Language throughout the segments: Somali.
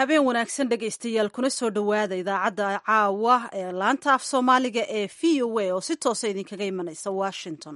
habeen wanaagsan dhegaystayaal kuna soo dhowaada idaacadda caawa ee laanta af soomaaliga ee v o a oo si toosa idinkaga imanaysa washington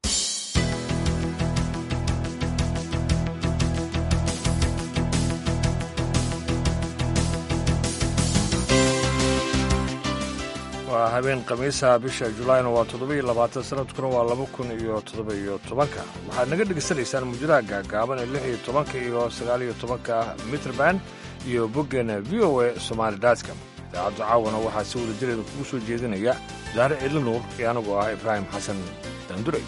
waa habeen khamiisa bisha julaayna waa toddoba-iyo labaatan sanadkuna waa laba kun iyo toddoba-iyo tobanka waxaad naga dhegaysanaysaan muujadaha gaagaaban ee lix iyo tobanka iyo sagaaliyo tobanka mitrband iyo boggeena v o a somaali datcom idaacaddu caawana waxaa si wada jireeda kugu soo jeedinaya daare cili nuur iyo anigoo ah ibraahim xasan daanduray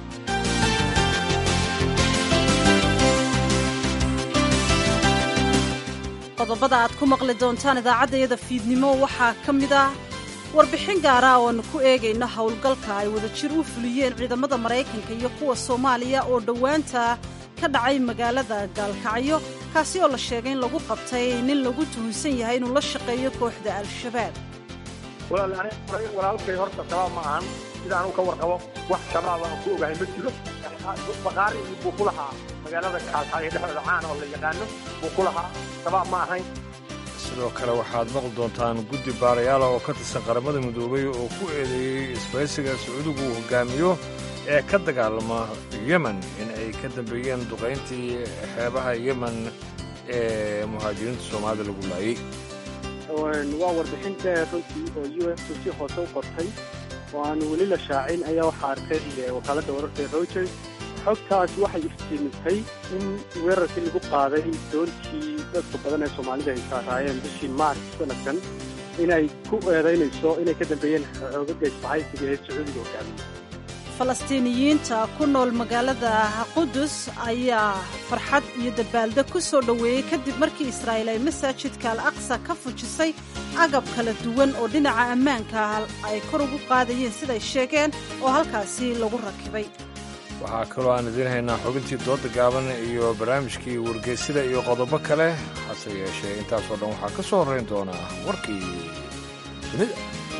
qodobada aad ku maqli doontaan idaacaddayada fiidnimo waxaa ka mid ah warbixin gaara oo aanu ku eegayno howlgalka ay wadajir u fuliyeen ciidamada maraykanka iyo kuwa soomaaliya oo dhowaanta ka dhacay magaalada gaalkacyo kaasi oo la sheegay in lagu qabtay nin lagu tuhunsan yahay inuu la shaqeeyo kooxda al-shabaab walaalkay horta shabaab ma ahan sida anugu ka warqabo wax shabaab aan ku ogahay ma jiro baqaari buu ku lahaa magaalada kaalkacyo dhexdooda caan oo la yaqaano buu ku lahaa shabaab ma ahayn sidoo kale waxaad maqli doontaan guddi baarayaala oo ka tirsan qaramada midoobay oo ku eedeeyey isbaysiga sacuudigu uu hogaamiyo ee ka dagaalama yemen in ay ka dambeeyeen duqayntii xeebaha yemen ee muhaajiriinta soomaalida lagu laayey waa warbixin dheer runtii oo u s si hoose u qortay oo aan weli la shaacin ayaa waxaa arkay wakaaladda wararka rogers xogtaas waxay iftiimisay in weerarkii lagu qaaday doontii dadka badan ee soomaalida ay saaraayeen bishii maarch sanadkan inay ku eedaynayso inay ka dambeeyeen xoogaga isbahaysiga ee sacuudiga hogaamiya falastiiniyiinta ku nool magaalada qudus ayaa farxad iyo dabaaldeg ku soo dhoweeyey kadib markii israa'iil ay masaajidka al aqsa ka fujisay agab kala duwan oo dhinaca ammaanka ay kor ugu qaadayeen siday sheegeen oo halkaasi lagu rakibay waxaa kaloo aan idiin haynaa xubintii dooda gaaban iyo barnaamijkii wargeysida iyo qodobo kale hase yeeshee intaasoo dhan waxaa ka soo horrayn doonaa warkii dunida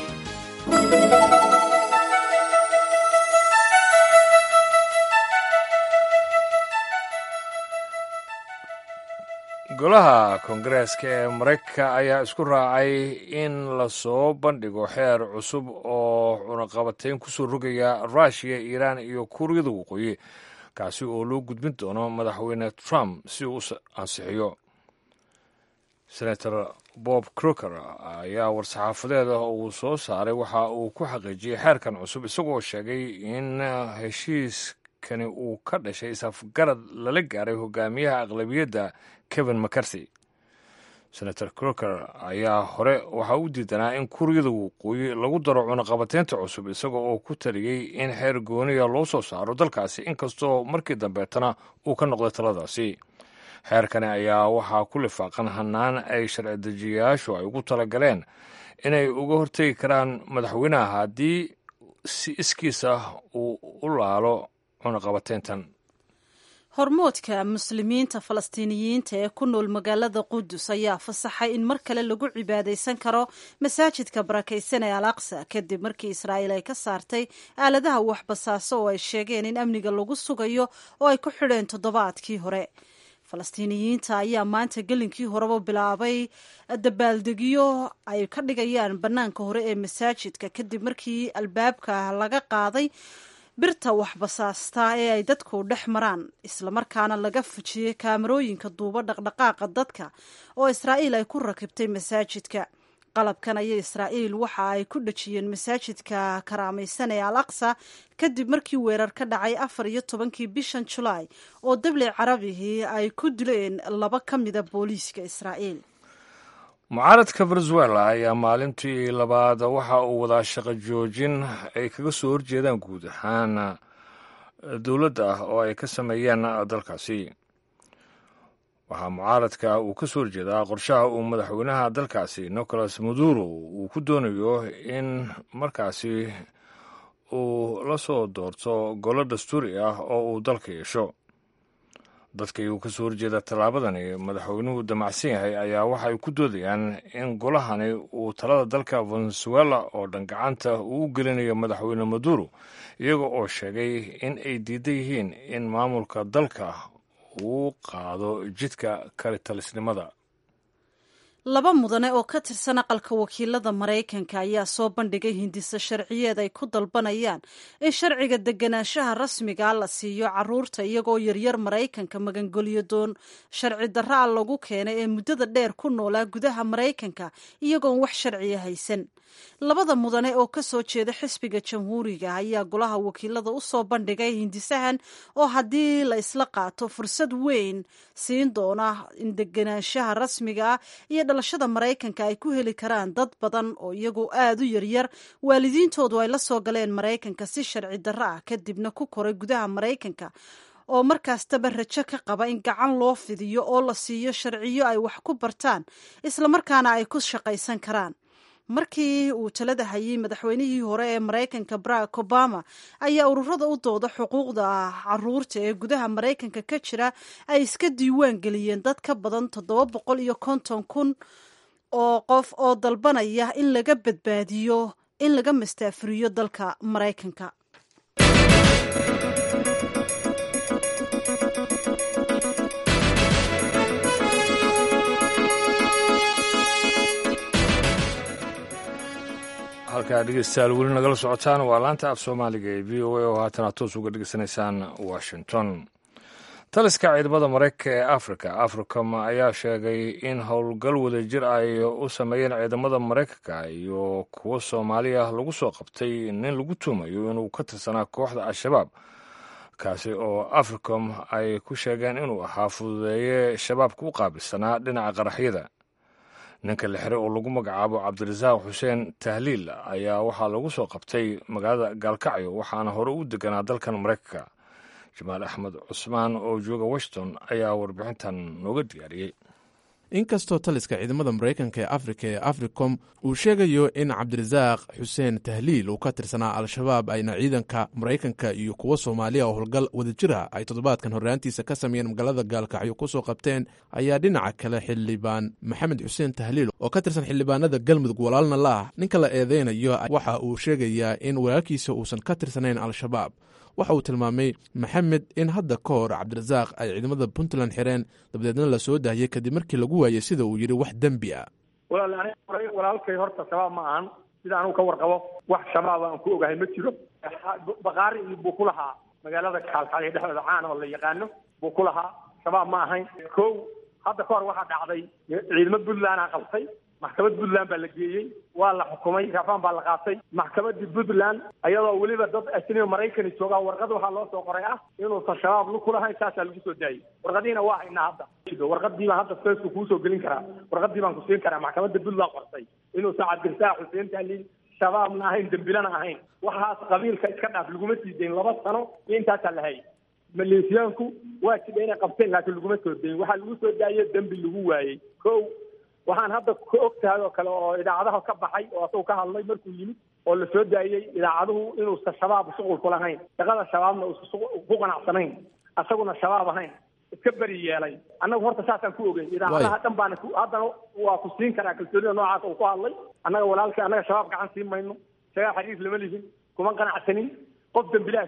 golaha koongareeska ee maraykanka ayaa isku raacay in lasoo bandhigo xeer cusub oo cunaqabatayn ku soo rogaya ruushiya iiraan iyo kuuriyada waqooyi kaasi oo loo gudbin doono madaxweyne trump si uu u ansixiyo senator bob croker ayaa war-saxaafadeeda uu soo saaray waxa uu ku xaqiijiyey xeerkan cusub isagoo sheegay in heshiiskani uu ka dhashay isafgarad lala gaaray hogaamiyaha aqlabiyadda kevin mcarthy senator croker ayaa hore waxaa u diidanaa in kuuriyada waqooyi lagu daro cunaqabateynta cusub isaga oo ku taliyey in xeer gooniya loo soo saaro dalkaasi inkastoo markii dambeetana uu ka noqday taladaasi xeerkani ayaa waxaa ku lifaaqan hannaan ay sharci dejiyayaashu ay ugu talagaleen inay uga hortegi karaan madaxweynaha haddii si iskiisa uu u laalo cunaqabateyntan hormoodka muslimiinta falastiiniyiinta ee ku nool magaalada qudus ayaa fasaxay in mar kale lagu cibaadaysan karo masaajidka barakaysan ee al aqsa kadib markii israa'iil ay ka saartay aaladaha waxbasaaso oo ay sheegeen in amniga lagu sugayo oo ay ku xidheen toddobaadkii hore falastiiniyiinta ayaa maanta gelinkii horeba bilaabay dabaaldegyo ay ka dhigayaan bannaanka hore ee masaajidka kadib markii albaabka laga qaaday birta waxbasaasta ee ay dadku dhex maraan islamarkaana laga fujiyey kaamarooyinka duuba dhaqdhaqaaqa dadka oo israa'iil ay ku rakibtay masaajidka qalabkan ayay israa'iil waxa ay ku dhejiyeen masaajidka karaamaysan ee al aqsa kadib markii weerar ka dhacay afar iyo tobankii bishan julaay oo dabli carabihii ay ku dileen laba ka mida booliiska israa'iil mucaaradka venezuela ayaa maalintii labaad waxa uu wadaa shaqo joojin ay kaga soo horjeedaan guud ahaan dowladda ah oo ay ka sameeyeen dalkaasi waxaa mucaaradka uu ka soo horjeedaa qorshaha uu madaxweynaha dalkaasi nicolas maduro uu ku doonayo in markaasi uu la soo doorto golo dastuuri ah oo uu dalka yeesho dadkii uu ka soo horjeeda tallaabadani madaxweynuhu damacsan yahay ayaa waxay ku doodayaan in golahani uu talada dalka venezuela oo dhan gacanta uu u gelinayo madaxweyne maduro iyaga oo sheegay in ay diidan yihiin in maamulka dalka uu qaado jidka kalitalisnimada laba mudane oo ka tirsan aqalka wakiilada maraykanka ayaa soo bandhigay hindisa sharciyeed ay ku dalbanayaan in sharciga deganaanshaha rasmiga la siiyo caruurta iyagoo yaryar maraykanka magangolyo doon sharci darra a lagu keenay ee muddada dheer ku noolaa gudaha maraykanka iyagoon wax sharciya haysan labada mudane oo ka soo jeeda xisbiga jamhuuriga ayaa golaha wakiilada u soo bandhigay hindisahan oo haddii la isla qaato fursad weyn siin doona in deganaanshaha rasmiga ah iyo dhalashada maraykanka ay ku heli karaan dad badan oo iyagu aada u yaryar waalidiintoodu ay la soo galeen maraykanka si sharci darro ah kadibna ku koray gudaha maraykanka oo markaastaba rajo ka qaba in gacan loo fidiyo oo la siiyo sharciyo ay wax ku bartaan islamarkaana ay ku shaqaysan karaan markii uu talada hayay madaxweynihii hore ee maraykanka barack obama ayaa ururada u dooda xuquuqda caruurta ee gudaha maraykanka ka jira ay iska diiwaan geliyeen dad ka badan toddoba boqol iyo konton kun oo qof oo dalbanaya in laga badbaadiyo in laga mastaafuriyo dalka maraykanka halkaa dhegeystayaal weli nagala socotaan waa laanta af soomaaliga ee v o a oo haatan aad toos uga dhegeysanaysaan washington taliska ciidamada maraykanka ee africa africom ayaa sheegay in howlgal wadajir ay u sameeyeen ciidamada maraykanka iyo kuwo soomaali ah lagu soo qabtay nin lagu tuumayo inuu ka tirsanaa kooxda al-shabaab kaasi oo africom ay ku sheegeen inuu ahaa fududeeye shabaabka u qaabilsanaa dhinaca qaraxyada ninka la xiray oo lagu magacaabo cabdirasaaq xuseen tahliil ayaa waxaa lagu soo qabtay magaalada gaalkacyo waxaana hore u deganaa dalkan maraykanka jamaal axmed cusmaan oo jooga washington ayaa warbixintan nooga diyaariyey inkastoo taliska ciidamada maraykanka ee afrika ee africom uu sheegayo in cabdirasaaq xuseen tahliil uu ka tirsanaa al-shabaab ayna ciidanka maraykanka iyo kuwo soomaaliya oo howlgal wadajira ay toddobaadkan horraantiisa ka sameeyeen magaalada gaalkacyo ku soo qabteen ayaa dhinaca kale xildhibaan maxamed xuseen tahliil oo ka tirsan xildhibaanada galmudug walaalna la ah ninka la eedeynayo waxa uu sheegayaa in walaalkiisa uusan ka tirsanayn al-shabaab waxa uu tilmaamay maxamed in hadda ka hor cabdirasaaq ay ciidamada puntland xireen dabadeedna la soo daahiyey kadib markii lagu waayey sida uu yidhi wax dembi ah walaal aniga walaalkay horta shabaab ma ahan sida anugu ka warqabo wax shabaab aan ku ogahay ma jiro bakaari buu ku lahaa magaalada kaalkacyo dhexdooda caan oo la yaqaano buu ku lahaa shabaab ma ahayn kow hadda ka hor waxaa dhacday ciidamo puntlandaa qabtay maxkamad puntland baa la geeyey waa la xukumay rafaan baa la qaatay maxkamadii puntland ayadoo weliba dad ajnabi maraykani joogaa warqad waxaa loo soo qoray ah inuusan shabaab lu kulahayn saasaa lagu soo daayey warqadiina waa haynaa hadda warqadii baan hadda feesku kuusoo gelin karaa warqadii baan ku siin karaa maxkamadda puntland qortay inuusan cabdirasaaq xuseen tahliil shabaabna ahayn dembilana ahayn waxaas qabiilka iska dhaaf laguma sii dayn laba sano iyo intaasaa la hayay maleeshiyaanku waa jidha inay qabteen laakiin laguma soo dayin waxaa lagu soo daaye dembi lagu waayey ko waxaan hadda ka og tahay oo kale oo idaacadaha ka baxay oo asagu ka hadlay markuu yimid oo la soo daayey idaacaduhu inuusan shabaab shuqul ku lahayn shaqada shabaabna uusan ku qanacsanayn asaguna shabaab ahayn iska beri yeelay annagu horta saasaan ku ogeyn idaacadaha dhan baana haddana waa ku siin karaa kalsoonida noocaas uu ku hadlay annaga walaalkii annaga shabaab gacan siin mayno shagaa xariif lama lihin kuma qanacsanin qof dembilaas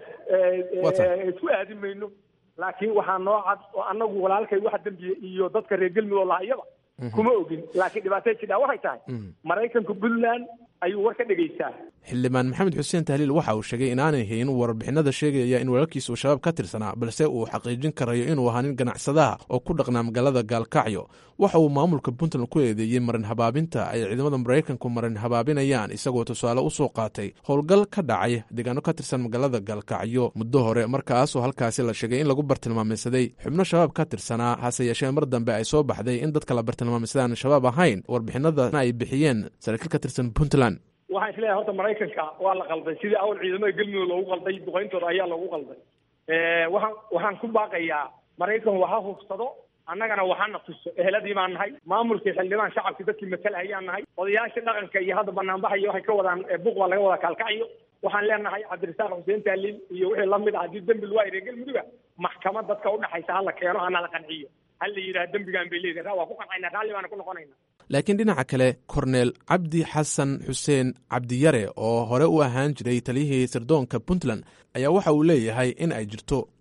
isku aadin mayno laakiin waxaa noo cad oo annagu walaalkay wax dembiya iyo dadka reer galmudug oo lahayaba kuma ogin laakiin dhibaatay jidhaa waxay tahay maraykanka puntland ayuu war ka dhegaystaa xildhibaan maxamed xuseen tahliil waxa uu sheegay inaanay hayn warbixinada sheegaya in walaalkiisa uu shabaab ka tirsanaa balse uu xaqiijin karayo inuu ahaa nin ganacsadaha oo ku dhaqnaa magaalada gaalkacyo waxa uu maamulka puntland ku eedeeyey marin habaabinta ay ciidamada maraykanku marin habaabinayaan isagoo tusaale u soo qaatay howlgal ka dhacay deegaano ka tirsan magaalada gaalkacyo muddo hore markaasoo halkaasi la sheegay in lagu bartilmaameysaday xubno shabaab ka tirsanaa hase yeeshee mar dambe ay soo baxday in dadka la bartilmaameysadaan shabaab ahayn warbixinadana ay bixiyeen saraakiil ka tirsan puntland waxaan isleeyahay horta maraykanka waa la qalday sidii awal ciidamada galmudug loogu qalday duqayntooda ayaa loogu qalday waxaan waxaan ku baaqayaa maraykan waha hubsado annagana waxana tuso eheladii baan nahay maamulkii xildhibaan shacabkii dadkii matala ayaan nahay odayaashii dhaqanka iyo hadda banaanbaxayo waxay ka wadaan buuq baa laga wadaa kaalkacyo waxaan leenahay cabdirasaaq xuseen taaliil iyo wixii lamid ah haddii dembi lagu reer galmuduga maxkamad dadka udhaxaysa hala keeno hana la qanciyo ha la yidhaha dembigaan bay leedahay waa ku qancayna raalli baana ku noqonayna laakiin dhinaca kale korneel cabdi xasan xuseen cabdiyare oo hore u ahaan jiray taliyihii sirdoonka puntland ayaa waxa uu leeyahay in ay jirto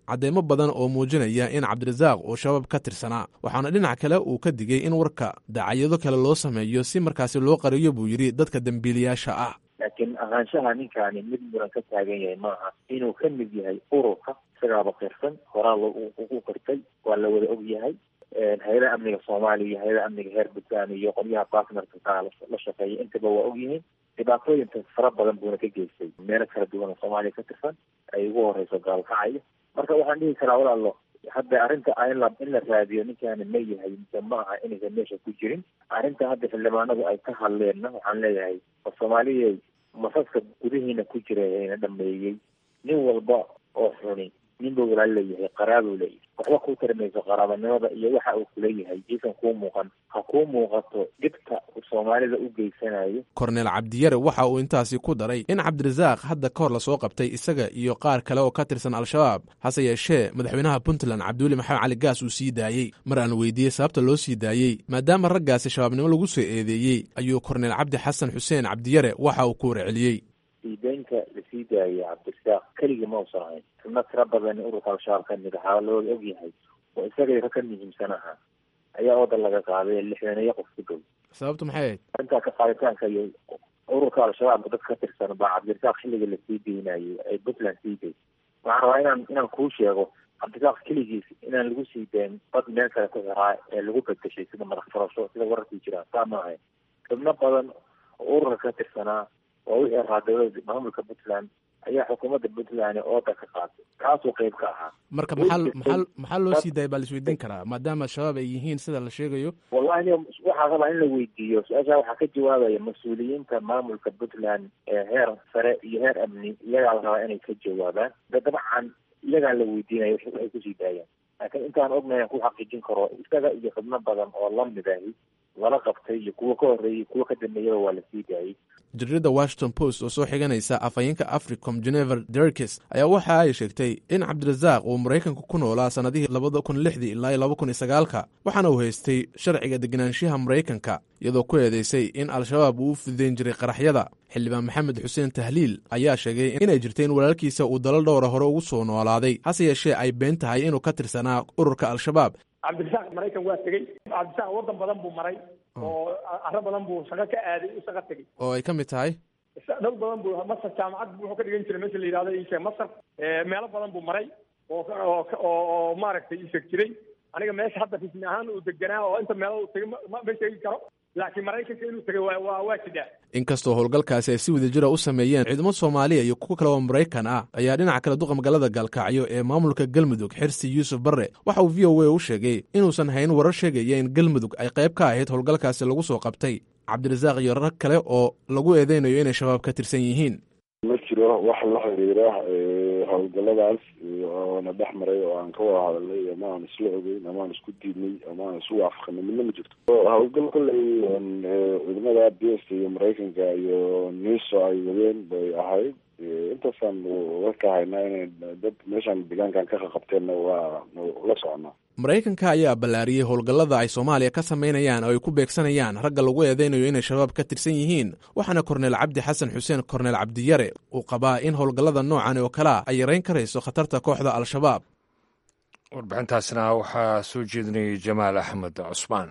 cadeymo badan oo muujinaya in cabdirasaaq uu shabaab ka tirsanaa waxaana dhinac kale uu ka digay in warka dacayyado kale loo sameeyo si markaasi loo qariyo buu yidhi dadka dembiilayaasha ah laakiin ahaanshaha ninkaani mid muran ka taagan yahay maaha inuu ka mid yahay ururka isagaaba qirsan horaa ugu qirtay waa la wada og yahay hay-adaha amniga soomaaliya iyo hay-adaha amniga heer puntland iyo qolyaha bartnerka kaa la shaqeeya intaba waa og yihiin dhibaatooyinka fara badan buuna ka geystay meelo kala duwan oo soomaaliya ka tirsan ay ugu horeyso gaalkacaya marka waxaan dhihi karaa walaalo hadda arrinta in la in la raadiyo ninkaani ma yahay mise ma aha inaysan meesha ku jirin arrinta hadda xildhibaanadu ay ka hadleenna waxaan leeyahay oo soomaaliya masaska gudihiina ku jira ayna dhameeyey nin walba oo xuni nin buu walaal leeyahay qaraabuu leeyahay waxba kuu tarimayso qaraabanimada iyo waxa uu kuleeyahay iisan kuu muuqan ha kuu muuqato dhibta uu soomaalida u geysanayo korneel cabdiyare waxa uu intaasi ku daray in cabdirasaaq hadda ka hor lasoo qabtay isaga iyo qaar kale oo ka tirsan al-shabaab hase yeeshee madaxweynaha puntland cabdiweli maxamed cali gaas uu sii daayey mar aan weydiiyey sababta loo sii daayey maadaama raggaasi shabaabnimo lagu soo eedeeyey ayuu korneel cabdi xasan xuseen cabdiyare waxa uu ku warceliyey siideynka lasii daayay cabdirasaaq keligii ma usan ahayn xubno tira badan ururka al-shabaab ka mid ahaa looda og yahay oo isagay ka muhiimsan ahaa ayaa oodan laga qaaday lixdaneeyo qof ku dhow sababtu maxay ahayd arrintaa ka qaaditaanka iyo ururka al-shabaab dad ka tirsan baa cabdirasaaq xilliga lasii deynayay ay puntland sii day waxaan rabaa inaan inaan kuu sheego cabdirasaaq keligiis inaan lagu sii dayn dad meel kale ku xiraa ee lagu bedeshay sida madax furasho sida wararkii jiraan saa ma ahayn xubno badan oo ururka ka tirsanaa oo wixii ahaa dowlada maamulka puntland ayaa xukuumadda puntland ooda ka qaatay kaasuu qeyb ka ahaa marka maxaa maxaa maxaa loo sii daayay baa la isweydiin karaa maadaama shabaab ay yihiin sida la sheegayo wallahi waxaa rabaa in la weydiiyo su-aashaa waxaa ka jawaabaya mas-uuliyiinta maamulka puntland ee heer sare iyo heer amni iyagaa la rabaa inay ka jawaabaan da dabcan iyagaa la weydiinaya waxay kusii daayaan laakiin intaan ognahay aan ku xaqiijin karo isaga iyo xubno badan oo lamid ahi lala qabtay iyo kuwa ka horreeyay kuwa ka dambeeyaba waa lasii daayay jaridda washington post oo soo xiganaysa afhayeenka africom genever derkes ayaa waxa ay sheegtay in cabdirasaaq uu maraykanka ku noolaa sannadihii labada kun lixdii ilaa iyo laba kun iyo sagaalka waxaana uu haystay sharciga deganaanshiyaha maraykanka iyadoo ku eedeysay in al-shabaab uu u fududeyn jiray qaraxyada xildhibaan maxamed xuseen tahliil ayaa sheegay inay jirtay in walaalkiisa uu dalal dhowra hore ugu soo noolaaday hase yeeshee ay been tahay inuu ka tirsanaa ururka al-shabaab cabdirasaaq maraykan waa tegey cabdirasaaq waddan badan buu maray oo arro badan buu shaqo ka aaday u shaqo tegey oo ay ka mid tahay dhul badan buu masar jaamacad wuxuu ka dhigan jiray meesha la yidhahdo isheeg masar meelo badan buu maray oo oo oo maaragtay isheeg jiray aniga meesha hadda rismi ahaan uu deganaa oo inta meelo uu tegay ma ma sheegi karo laakiin maraykanka inuu tegay waa waa waa jidaa inkastoo howlgalkaasi ay si wadajira u sameeyeen ciidamo soomaaliya iyo kuwo kale oo maraykan ah ayaa dhinaca kale duqa magaalada gaalkacyo ee maamulka galmudug xirsi yuusuf barre waxa uu v o a u sheegay inuusan hayn warar sheegaya in galmudug ay qayb ka ahayd howlgalkaasi lagu soo qabtay cabdirasaaq iyo rag kale oo lagu eedeynayo inay shabaab ka tirsan yihiin ma jiro wax la xiriira howlgaladaas oona dhex maray oo aan ka wada hadalnay ama aan isla ogeyn ama aan isku diidnay ama aan isu waafaqanay midna ma jirto howlgal kolley ciidamada b s iyo maraykanka iyo niso ay wadeen bay ahayd intaasaan warka haynaa inay dad meeshaan deegaankan ka qaqabteenna waa la soconaa maraykanka ayaa ballaariyey howlgallada ay soomaaliya ka samaynayaan oo ay ku beegsanayaan ragga lagu eedeynayo inay shabaab ka tirsan yihiin waxaana korneel cabdi xasan xuseen korneel cabdiyare uu qabaa in howlgallada noocan oo kalea ay yarayn karayso khatarta kooxda al-shabaab warbixintaasna waxaa soo jeedinayay jamaal axmed cusmaan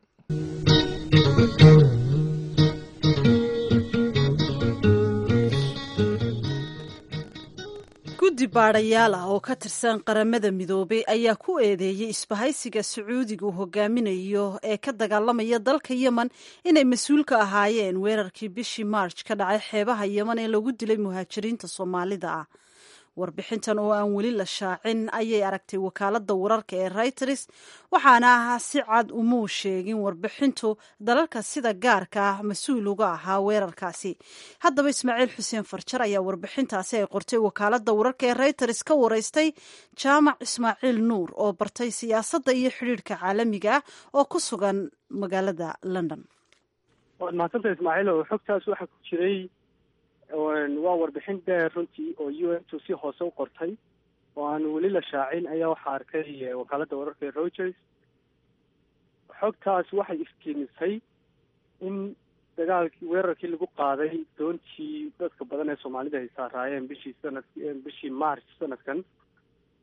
guddi baadhayaal ah oo ka tirsan qaramada midoobay ayaa ku eedeeyey isbahaysiga sacuudiga uu hogaaminayo ee ka dagaalamaya dalka yemen inay mas-uul ka ahaayeen weerarkii bishii march ka dhacay xeebaha yemen ee lagu dilay muhaajiriinta soomaalida ah warbixintan oo aan weli la shaacin ayay aragtay wakaaladda wararka ee reuters waxaana ah si cad umuu sheegin warbixintu dalalka sida gaarka ah mas-uul uga ahaa weerarkaasi haddaba ismaaciil xuseen farjar ayaa warbixintaasi ay qortay wakaaladda wararka ee reuters ka wareystay jaamac ismaaciil nuur oo bartay siyaasadda iyo xidhiirhka caalamiga ah oo ku sugan magaalada london waad mahadsanta ismaaciil oo xogtaas waxaa ku jiray waa warbixin dheer runtii oo u n tu si hoose u qortay oo aan weli la shaacin ayaa waxaa arkay wakaaladda wararka ee rogers xogtaas waxay iftiimisay in dagaalkii weerarkii lagu qaaday doontii dadka badan ee soomaalida ay saaraayeen bishii sanad bishii march sanadkan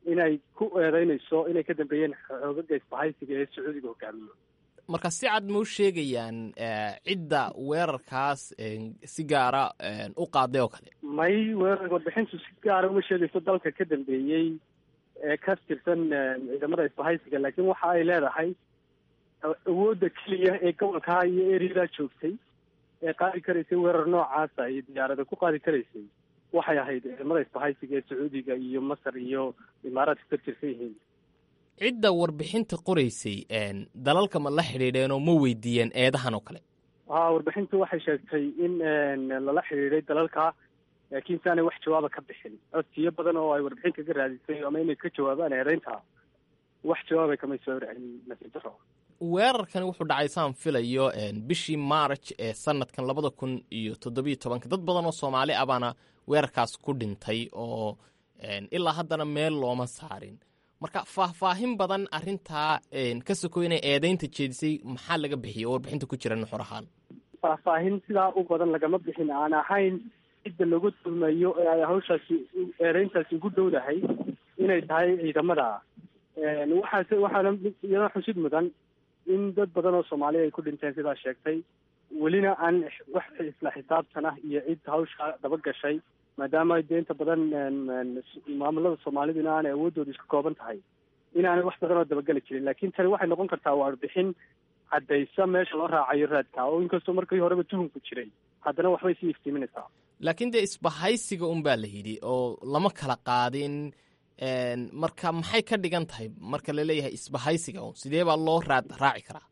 inay ku eedeynayso inay ka dambeeyeen xoogaga isbahaysiga ee sacuudiga hogaamiyo marka si cad ma u sheegayaan cidda weerarkaas si gaara u qaaday oo kale may weerar warbixintu si gaara uma sheegayso dalka ka dambeeyey ee ka tirsan ciidamada isbahaysiga laakiin waxa ay leedahay awoodda keliya ee gobolkaa iyo ereadaa joogtay ee qaadi karaysay weerar noocaasa iyo diyaarada ku qaadi karaysay waxay ahayd ciidamada isbahaysiga ee sacuudiga iyo masar iyo imaaraadka ka tirsan yihiin cidda warbixinta qoraysay dalalka ma la xidhiidheen oo ma weydiiyeen eedahan oo kale ha warbixintu waxay sheegtay in lala xidhiidhay dalalka laakiin si aanay wax jawaaba ka bixin codsiyo badan oo ay warbixin kaga raadisay ama inay ka jawaabaan eedeynta wax jawaabay kamay soo celin nasiib daro weerarkani wuxuu dhacay saan filayo bishii march ee sanadkan labada kun iyo toddobiyo tobanka dad badan oo soomaali ah baana weerarkaas ku dhintay oo ilaa haddana meel looma saarin marka faahfaahin badan arrintaa ka sokoy inay eedeynta jeedisay maxaa laga bixiyay oo warbixinta ku jira nuxur ahaan faahfaahin sidaa u badan lagama bixin aan ahayn cidda lagu tuhmayo ee ay hawshaasi eedeyntaasi ugu dhowdahay inay tahay ciidamada waxaase waxaana iyadoo xusid mudan in dad badan oo soomaaliya ay ku dhinteen sidaa sheegtay welina aan wax isla xisaabtan ah iyo cid hawsha daba gashay maadaama dee inta badan maamulada soomaaliduna aanay awooddooda isku kooban tahay inaanay wax badan oo dabageli jirin laakiin tani waxay noqon kartaa warbixin caddaysa meesha loo raacayo raadka oo inkastoo markii horeba tuhunku jiray haddana waxbay sii iftiiminaysaa laakiin dee isbahaysiga un baa la yidhi oo lama kala qaadin marka maxay ka dhigan tahay marka laleeyahay isbahaysiga un sidee baa loo raad raaci karaa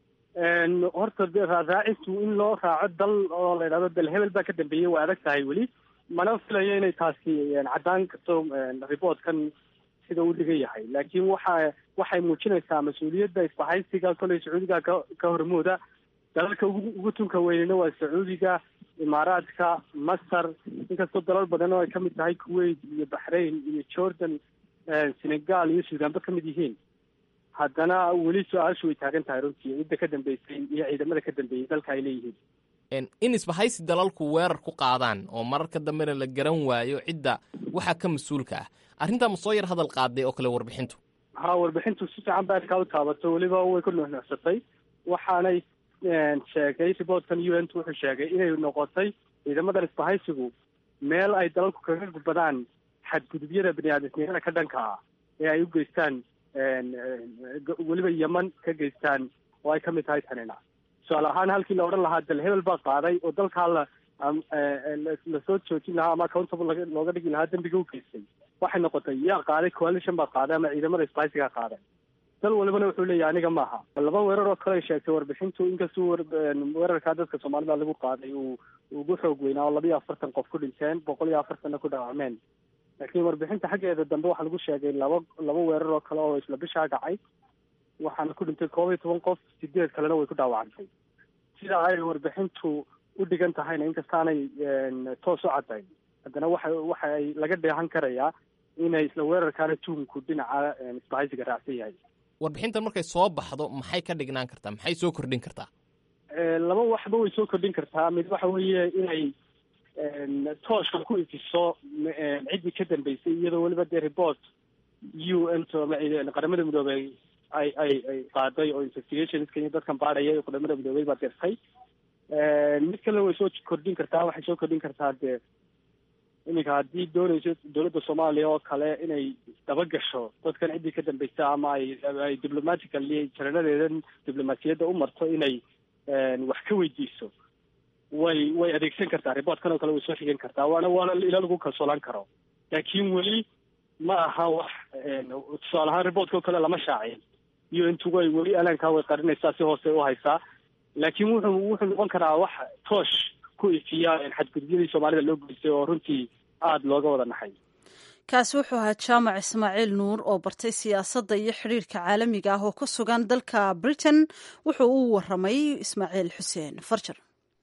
horta raadraacintu in loo raaco dal oo la yidhahdo dal hebel baa ka dambeeyey waa adag tahay weli mana filayo inay taasi caddaan karto reportkan sida uu dhigan yahay laakiin waxa waxay muujinaysaa mas-uuliyadda isbahaysiga koley sacuudiga ka ka hormooda dalalka ugu tunka weynina waa sacuudiga imaaraadka masar inkastoo dalal badan oo ay kamid tahay kuwait iyo baxrain iyo jordan senegal iyo suudaanba ka mid yihiin haddana weli su-aashu way taagan tahay runtii cidda ka dambeysay iyo ciidamada ka dambeeyey dalka ay leeyihiin in isbahaysi dalalku weerar ku qaadaan oo mararka dambena la garan waayo cidda waxaa ka mas-uulka ah arrintaa ma soo yar hadal qaaday oo kale warbixintu ha warbixintu si fiican ba arkaa u taabato weliba way ku nuuxnuuxsatay waxaanay sheegay reportkan u n t wuxuu sheegay inay noqotay ciidamadan isbahaysigu meel ay dalalku kaga gudbadaan xadgudubyada baniaadamnimada ka dhanka ah ee ay u geystaan weliba yeman ka geystaan oo ay ka mid tahay tanina tusaale ahaan halkii la odhan lahaa dal hebel baa qaaday oo dalkaa la lasoo joojin lahaa ama accountable looga dhigi lahaa dembiga u geystay waxay noqotay yaa qaaday coalition baa qaaday ama ciidamada isbahaysigaa qaaday dal walibana wuxuu leeyahay aniga maaha laba weerar oo kale ay sheegtay warbixintu inkastuu weerarkaa dadka soomaalida lagu qaaday uu ugu xoog weynaa oo labiyo afartan qof ku dhinteen boqol iyo afartanna ku dhaawacmeen laakiin warbixinta xaggeeda dambe waxaa lagu sheegay laba laba weerar oo kale oo isla bishaa dhacay waxaana ku dhintay koob iyo toban qof sideed kalena way ku dhaawacantay sida ay warbixintu u dhigan tahayna inkastaanay toos u caddayn haddana waxa waxa ay laga dheehan karayaa inay isla weerarkaana tuhunku dhinaca isbahaysiga raacsan yahay warbixintan markay soo baxdo maxay ka dhignaan kartaa maxay soo kordhin kartaa laba waxba way soo kordhin kartaa mid waxa weeye inay tooshka ku ifiso ciddii ka dambeysay iyadoo weliba dee report u n t qaramada midoobey ay ay ay qaaday oo investigationska iyo dadkan baadhaya ee qaramada midoobey baa dirtay mid kalena way soo kordhin kartaa waxay soo kordhin kartaa dee iminka haddii doonayso dowladda soomaaliya oo kale inay daba gasho dadkan ciddii ka dambeysa ama ay ay diplomatically jaranadeedan diblomaasiyadda u marto inay wax ka weydiiso way way adeegsan kartaa reportkan oo kale way soo xigan kartaa waana waana ila lagu kalsoolaan karo laakiin weli ma aha wax tusaale ahaan reportka oo kale lama shaacin iyo intu way weli alaankaa way qarinaysaa si hoose u haysaa laakiin wuxuu wuxuu noqon karaa wax toosh ku ifiya xadgudubyadii soomaalida loo geystay oo runtii aada looga wada naxay kaasi wuxuu ahaa jaamac ismaaciil nuur oo bartay siyaasadda iyo xidhiirka caalamiga ah oo ku sugan dalka britain wuxuu u waramay ismaaciil xuseen farjar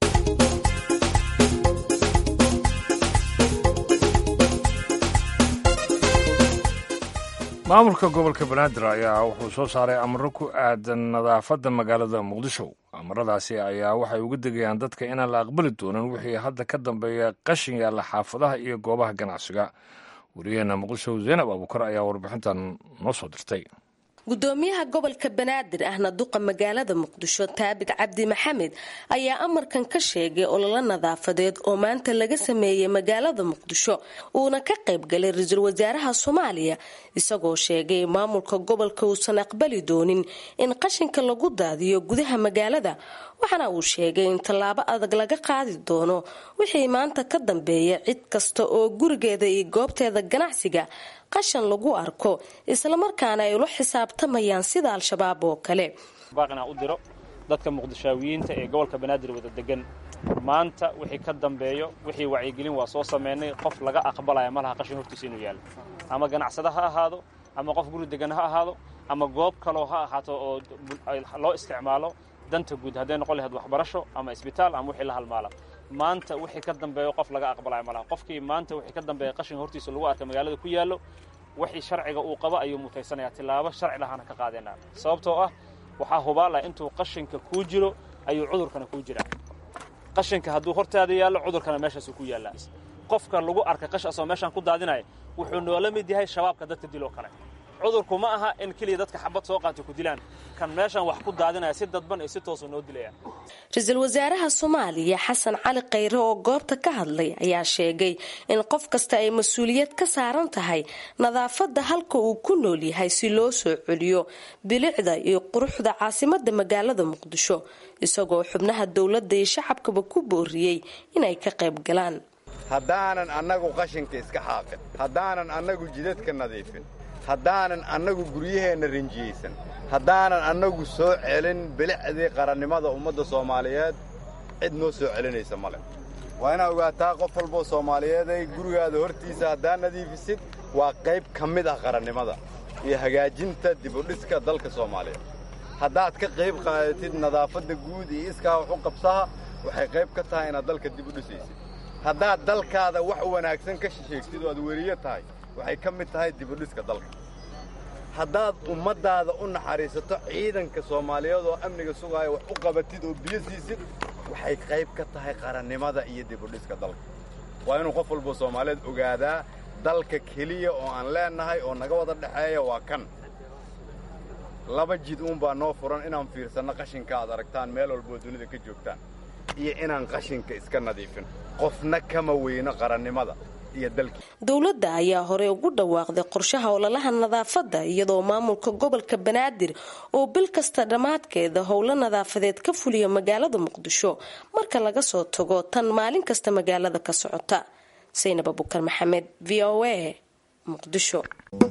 maamulka gobolka banaadir ayaa wuxuu soo saaray amaro ku aadan nadaafadda magaalada muqdisho amaradaasi ayaa waxay uga degayaan dadka inaan la aqbali doonin wixii hadda ka dambeeya qashin yaalla xaafadaha iyo goobaha ganacsiga wariyaheena muqdisho zaynab abuukar ayaa warbixintan noo soo dirtay gudoomiyaha gobolka banaadir ahna duqa magaalada muqdisho taabit cabdi maxamed ayaa amarkan ka sheegay ololo nadaafadeed oo maanta laga sameeyey magaalada muqdisho uuna ka qaybgalay ra-iisul wasaaraha soomaaliya isagoo sheegay maamulka gobolka uusan aqbali doonin in qashinka lagu daadiyo gudaha magaalada waxaana uu sheegay in tallaabo adag laga qaadi doono wixii maanta ka dambeeya cid kasta oo gurigeeda iyo goobteeda ganacsiga qashan lagu arko islamarkaana ay ula xisaabtamayaan sida al-shabaab oo kale baaqina u diro dadka muqdishaawiyiinta ee gobolka banaadir wada degan maanta wixii ka dambeeyo wixii wacyigelin waa soo sameynay qof laga aqbalaya malaha qashin hortiisa inuu yaallo ama ganacsada ha ahaado ama qof guri degan ha ahaado ama goob kaloo ha ahaato oo loo isticmaalo danta guud hadday noqon lahayd waxbarasho ama isbitaal ama wixii la halmaala maanta wixii ka dambeeyo qof laga aqbalaya malaha qofkii maanta wixii ka dambeeya qashin hortiisa lagu arka magaalada ku yaallo wixii sharciga uu qabo ayuu mutaysanaya tillaabo sharci lahaana ka qaadeenaa sababtoo ah waxaa hubaalaya intuu qashinka kuu jiro ayuu cudurkana kuu jiraa qashinka hadduu hortaada yaallo cudurkana meeshaasuu ku yaallaa qofka lagu arka qash asoo meeshaan ku daadinaya wuxuu noola mid yahay shabaabka dadka diloo kale cudurku ma aha in keliya dadka xabad soo qaata ku dilaan kan meeshan wax ku daadinaya si dadban iyo si toosu noo dilaya ra-iisul wasaaraha soomaaliya xasan cali khayre oo goobta ka hadlay ayaa sheegay in qof kasta ay mas-uuliyad ka saaran tahay nadaafadda halka uu ku nool yahay si loo soo celiyo bilicda iyo quruxda caasimada magaalada muqdisho isagoo xubnaha dowladda iyo shacabkaba ku booriyey inay ka qayb galaan haddaanan annagu qashinka iska xaaqin haddaanan annagu jidadka nadiifin haddaanan annagu guryaheenna rinjiyeysan haddaanan annagu soo celin bilicdii qarannimada ummadda soomaaliyeed cid noo soo celinaysa male waa inaa ogaataa qof walboo soomaaliyeeday gurigaada hortiisa haddaad nadiifisid waa qayb ka mid ah qarannimada iyo hagaajinta dibudhiska dalka soomaaliyeed haddaad ka qayb qaadatid nadaafadda guud iyo iskaa wax u qabsaha waxay qayb ka tahay inaad dalka dib u dhisaysid haddaad dalkaada wax wanaagsan ka sheegtid oo aad weriyo tahay waxay ka mid tahay dibudhiska dalka haddaad ummaddaada u naxariisato ciidanka soomaaliyeed oo amniga sugaaya wax u qabatid oo biyo siisid waxay qayb ka tahay qarannimada iyo dibudhiska dalka waa inuu qof walboo soomaaliyeed ogaadaa dalka keliya oo aan leennahay oo naga wada dhexeeya waa kan laba jid uunbaa noo furan inaan fiirsanno qashinka aad aragtaan meel walboo dunida ka joogtaan iyo inaan qashinka iska nadiifin qofna kama weyno qarannimada dowladda ayaa horey ugu dhawaaqday qorshaha ololaha nadaafadda iyadoo maamulka gobolka banaadir oo bil kasta dhammaadkeeda howlo nadaafadeed ka fuliya magaalada muqdisho marka laga soo tago tan maalin kasta magaalada ka socota saynab abukar maxamed v o a muqdisho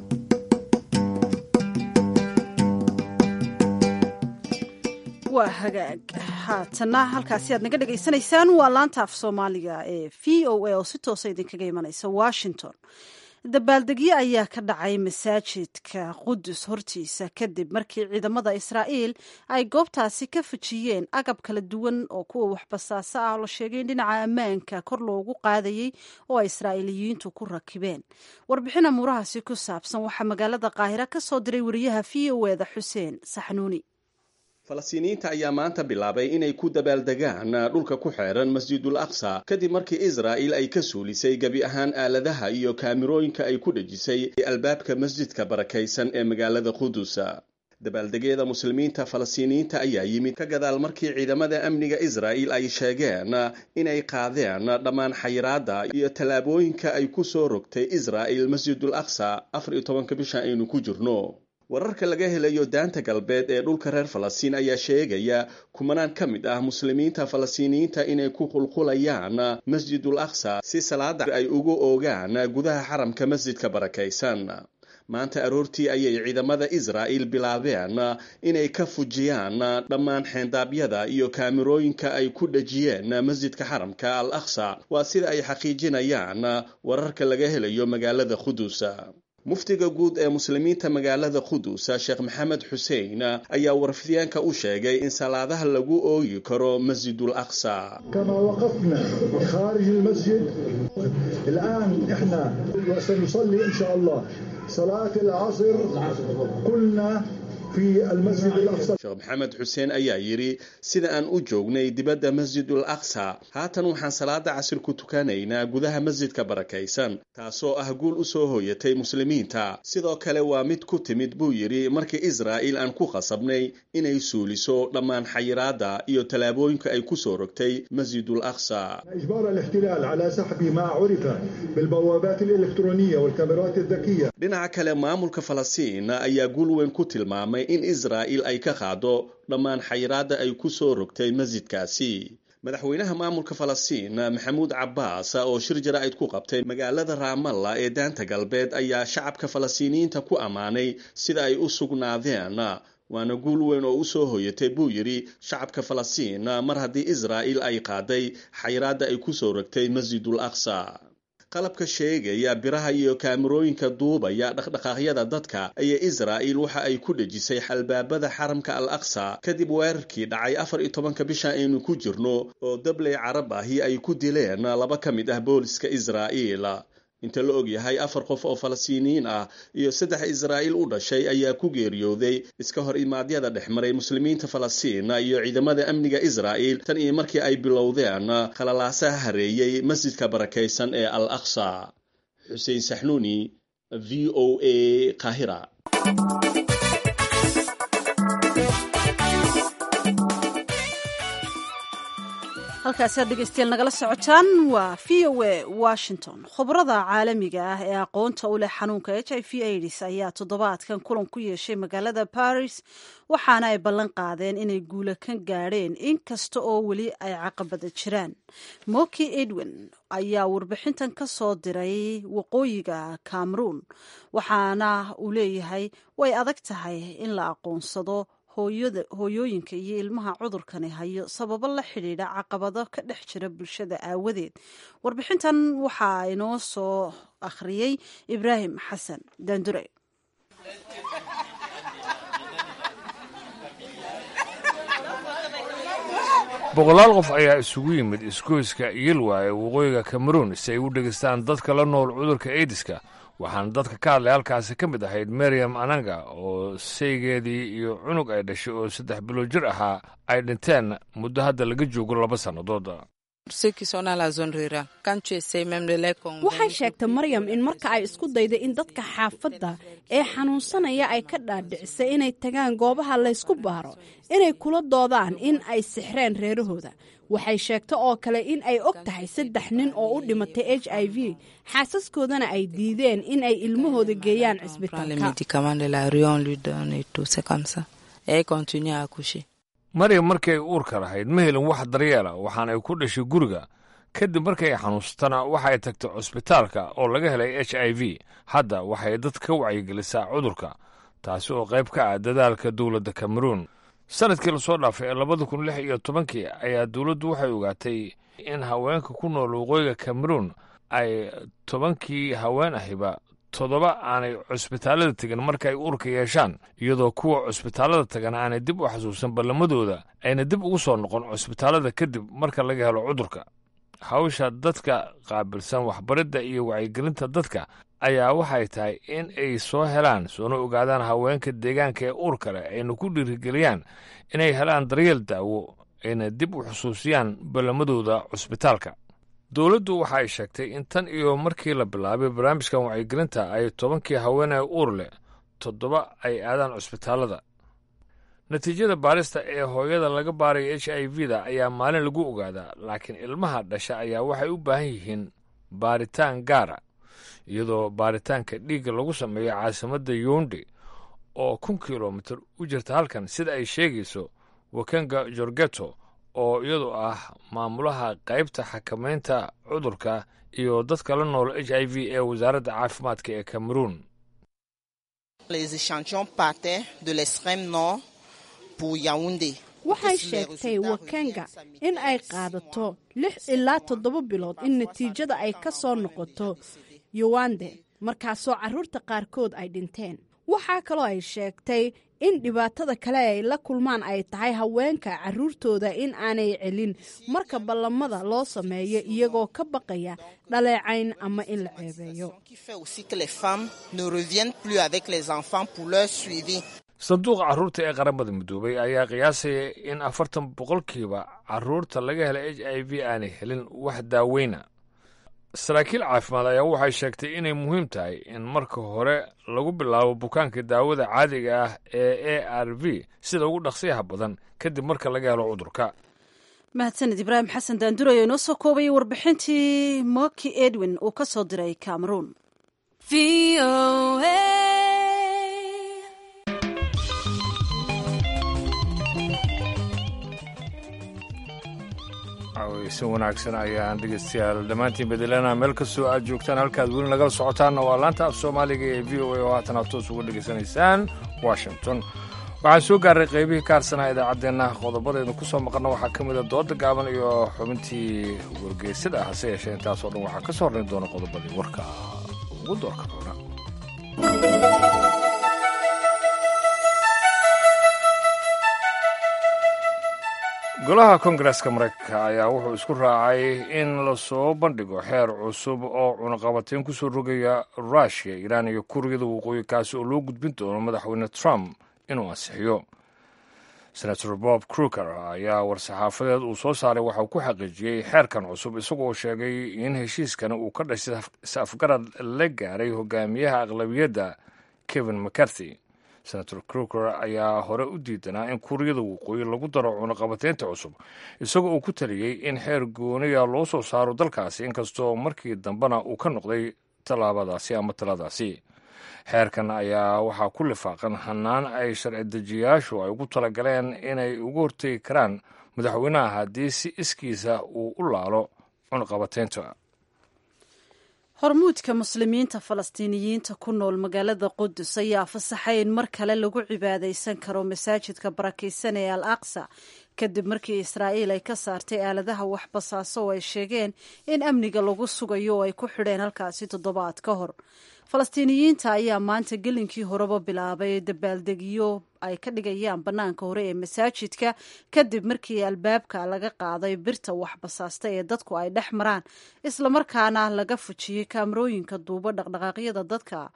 waa hagaag haatana halkaasi aad naga dhagaysanaysaan waa laanta af soomaaliga ee v o a oo si toosa idinkaga imanaysa washington dabaaldegyo ayaa ka dhacay masaajidka qudus hortiisa kadib markii ciidamada israa'iil ay goobtaasi ka fajiyeen agab kala duwan oo kuwa waxbasaasa ah la sheegay in dhinaca ammaanka kor loogu qaadayey oo ay israa'iiliyiintu ku rakibeen warbixin amuurahaasi ku saabsan waxaa magaalada qaahira ka soo diray wariyaha v o eda xuseen saxnuuni falastiiniyiinta ayaa maanta bilaabay inay ku dabaaldegaan dhulka ku xeeran masjidul aqsa kadib markii israa'il ay ka suulisay gebi ahaan aaladaha iyo kaamirooyinka ay ku dhejisay albaabka masjidka barakaysan ee magaalada qudus dabaaldegyada muslimiinta falastiiniyiinta ayaa yimid ka gadaal markii ciidamada amniga israa'il ay sheegeen inay qaadeen dhammaan xayiraadda iyo tallaabooyinka ay ku soo rogtay israa'il masjidul aqsa afar iyo tobanka bisha aynu ku jirno wararka laga helayo daanta galbeed ee dhulka reer falastiin ayaa sheegaya kumanaan ka mid ah muslimiinta falastiiniyiinta inay ku qulqulayaan masjidul aqsa si salaada ay ugu oogaan gudaha xaramka masjidka barakaysan maanta aroortii ayay ciidamada israa'il bilaabeen inay ka fujiyaan dhammaan xeendaabyada iyo kaamirooyinka ay ku dhejiyeen masjidka xaramka al aqsa waa sida ay xaqiijinayaan wararka laga helayo magaalada qudus muftiga guud ee muslimiinta magaalada qudus sheekh maxamed xuseen ayaa warfidyaanka u sheegay in salaadaha lagu ooyi karo masjidul aqsa كما وقفنا خارج المسجد الآن إحنا سنصلي إن شاء الله صلاة العصر قلنا في المسجد الأقصى sheekh maxamed xuseen ayaa yidhi sida aan u joognay dibadda masjidul aqsa haatan waxaan salaada casir ku tukanaynaa gudaha masjidka barakaysan taasoo ah guul u soo hooyatay muslimiinta sidoo kale waa mid ku timid buu yidhi markii israa'il aan ku qasabnay inay suuliso dhammaan xayiraadda iyo tallaabooyinka ay ku soo rogtay masjidul aqsa إجبار الاحتلال على سحب ما عرف بالبوابات الإلكترونية والكاميرات الذكية dhinaca kale maamulka falastiin ayaa guul weyn ku tilmaamay in israa'il ay ka qaado dhammaan xayiraadda ay ku soo rogtay masjidkaasi madaxweynaha maamulka falastiin maxamuud cabbaas oo shir jaraa'id ku qabtay magaalada raamalla ee daanta galbeed ayaa shacabka falastiiniyiinta ku ammaanay sida ay u sugnaadeen waana guul weyn oo u soo hoyatay buu yidhi shacabka falastiin mar haddii israa'il ay qaaday xayiraadda ay ku soo rogtay masjidul aqsa qalabka sheegaya biraha iyo kaamirooyinka duubaya dhaqdhaqaaqyada dadka ayaa israa'il waxa ay ku dhejisay xalbaabada xaramka al aqsa kadib weerarkii dhacay afar iyo tobanka bisha aynu ku jirno oo dabley carab ahi ay ku dileen laba ka mid ah booliska israa'iil inta la og yahay afar qof oo falastiiniyiin ah iyo saddex israa'iil u dhashay ayaa ku geeriyooday iska hor imaadyada dhex maray muslimiinta falastiin iyo ciidamada amniga israa'iil tan iyo markii ay bilowdeen khalalaasaha hareeyey masjidka barakaysan ee al aqsa xuseen saxnuuni v o a qaahira halkaasi aad dhegeystayaal nagala socotaan waa v o a washington khubrada caalamiga ah ee aqoonta u leh xanuunka h i v aids ayaa toddobaadkan kulan ku yeeshay magaalada paris waxaana ay ballan qaadeen inay guula ka gaadheen inkasta oo weli ay caqabada jiraan moki edwin ayaa warbixintan ka soo diray waqooyiga cameroon waxaana uu leeyahay way adag tahay in la aqoonsado hooyooyinka iyo ilmaha cudurkani hayo sababo la xidhiidha caqabado ka dhex jira bulshada aawadeed warbixintan waxaa inoo soo akhriyey ibraahim xasan daandure boqolaal qof ayaa isugu yimid isgoyska yilwa ee waqooyiga kameruun si ay u dhegaystaan dadka la nool cudurka aidiska waxaana dadka ka hadlay halkaasi ka mid ahayd mariam ananga oo saygeedii iyo cunug ay dhashay oo saddex bilood jir ahaa ay dhinteen muddo hadda laga joogo laba sannadood waxay sheegtay maryam in marka ay isku dayday in dadka xaafadda ee xanuunsanaya ay ka dhaadhicisay inay tagaan goobaha laysku baaro inay kula doodaan in ay sixreen reerahooda waxay sheegta oo kale in ay og tahay saddex nin oo u dhimatay h i v xaasaskoodana ay diideen in ay ilmahooda geeyaan cisbitaalka maryam markii ay uurka lahayd ma helin wax daryeela waxaana ay ku dhashay guriga kadib markii ay xanuunsatana waxa ay tagtay cusbitaalka oo laga helay h i v hadda waxay dad ka wacyigelisaa cudurka taasi oo qayb ka ah dadaalka dowladda kameruun sanadkii lasoo dhaafay ee labada kun lix iyo tobankii ayaa dowladdu waxay ogaatay in haweenka ku nool waqooyiga kameruun ay tobankii haween ahiba toddoba aanay cusbitaallada tegin marka ay uurka yeeshaan iyadoo kuwa cusbitaallada tagan aanay dib u xasuusan ballamadooda ayna dib ugu soo noqon cusbitaallada kadib marka laga helo cudurka hawsha dadka qaabilsan waxbaridda iyo wacyigelinta dadka ayaa waxay tahay in ay soo helaan soona ogaadaan haweenka deegaanka ee uurka leh ayna ku dhiirigeliyaan inay helaan daryeel daawo ayna dib u xusuusiyaan ballamadooda cusbitaalka dowladdu waxa ay sheegtay in tan iyo markii la bilaabay barnaamijkan wacyigelinta ay tobankii haweeney uur leh toddoba ay aadaan cusbitaallada natiijada baarista ee hooyada laga baaraya h i v da ayaa maalin lagu ogaadaa laakiin ilmaha dhasha ayaa waxay u baahan yihiin baaritaan gaara iyadoo baaritaanka dhiigga lagu sameeyo caasimadda younde oo kun kilomitir u jirta halkan sida ay sheegayso wakenga jorgeto oo iyadu ah maamulaha qaybta xakamaynta cudurka iyo dadka la nool h i v ee wasaaradda caafimaadka ee cameroun waxay sheegtay wakenga in ay qaadato lix ilaa toddoba bilood in natiijada ay ka soo noqoto yowande markaasoo carruurta qaarkood ay dhinteen waxaa kaloo ay sheegtay in dhibaatada kale ay la kulmaan ay tahay haweenka carruurtooda in aanay celin marka ballamada loo sameeyo iyagoo ka baqaya dhaleecayn ama in la ceebeeyo sanduuqa carruurta ee qaramada midoobay ayaa qiyaasaya in afartan boqolkiiba carruurta laga hela h i v aanay helin wax daaweyna saraakiil caafimaad ayaa waxay sheegtay inay muhiim tahay in marka hore lagu bilaabo bukaanka daawada caadiga ah ee a r v sida ugu dhaqsiyaha badan kadib marka laga helo cudurka mahadsaned ibraahim xasan daanduray oo inoo soo koobayay warbixintii moki edwin uu ka soo diray cameroon si wanaagsan ayaan dhegeystayaal dhammaantiin bedelana meel kastoo aad joogtaan halkaad weli nagala socotaanna waa laanta af soomaaliga ee v o a oo haatan aad toos uga dhegaysanaysaan washington waxaan soo gaaray qaybihii ka harsanaa idaacaddeenna qodobadeednu ku soo maqanna waxaa ka mida dooda gaaban iyo xubintii wargeysada ah hase yeeshee intaasoo dhan waxaa ka soo horrayn doona qodobadii warka ugu doorka roona golaha koongareska maraykanka ayaa wuxuu isku raacay in lasoo bandhigo xeer cusub oo cunaqabateyn ku soo rogaya rushia iiraan iyo kuuriyada waqooyi kaasi oo loo gudbin doono madaxweyne trump inuu ansixiyo senator bob kruger ayaa war-saxaafadeed uu soo saaray waxa uu ku xaqiijiyey xeerkan cusub isagoo sheegay in heshiiskan uu ka dhashay is-afgarad la gaaray hogaamiyaha aqlabiyadda kevin mccarthy senator kruger ayaa hore u diidanaa in kuuriyada waqooyi lagu daro cunaqabateynta cusub isagoo uu ku taliyey in xeer gooniya loo soo saaro dalkaasi inkastoo markii dambena uu ka noqday tallaabadaasi ama taladaasi xeerkan ayaa waxaa ku lifaaqan hannaan ay sharci dejiyayaashu ay ugu talagaleen inay uga hortegi karaan madaxweynaha haddii si iskiisa uu u laalo cunaqabateynta hormuudka muslimiinta falastiiniyiinta ku nool magaalada qudus ayaa fasaxay in mar kale lagu cibaadaysan karo masaajidka barakaysan ee al aqsa kadib markii israa'iil ay ka saartay aaladaha waxbasaaso oo ay sheegeen in amniga lagu sugayo oo ay ku xidheen halkaasi toddobaad ka hor falastiiniyiinta ayaa maanta gelinkii horeba bilaabay dabaaldegyo ay ka dhigayaan bannaanka hore ee masaajidka kadib markii albaabka laga qaaday birta waxbasaasta ee dadku ay dhex maraan islamarkaana laga fujiyey kaamarooyinka duuba dhaqdhaqaaqyada dadka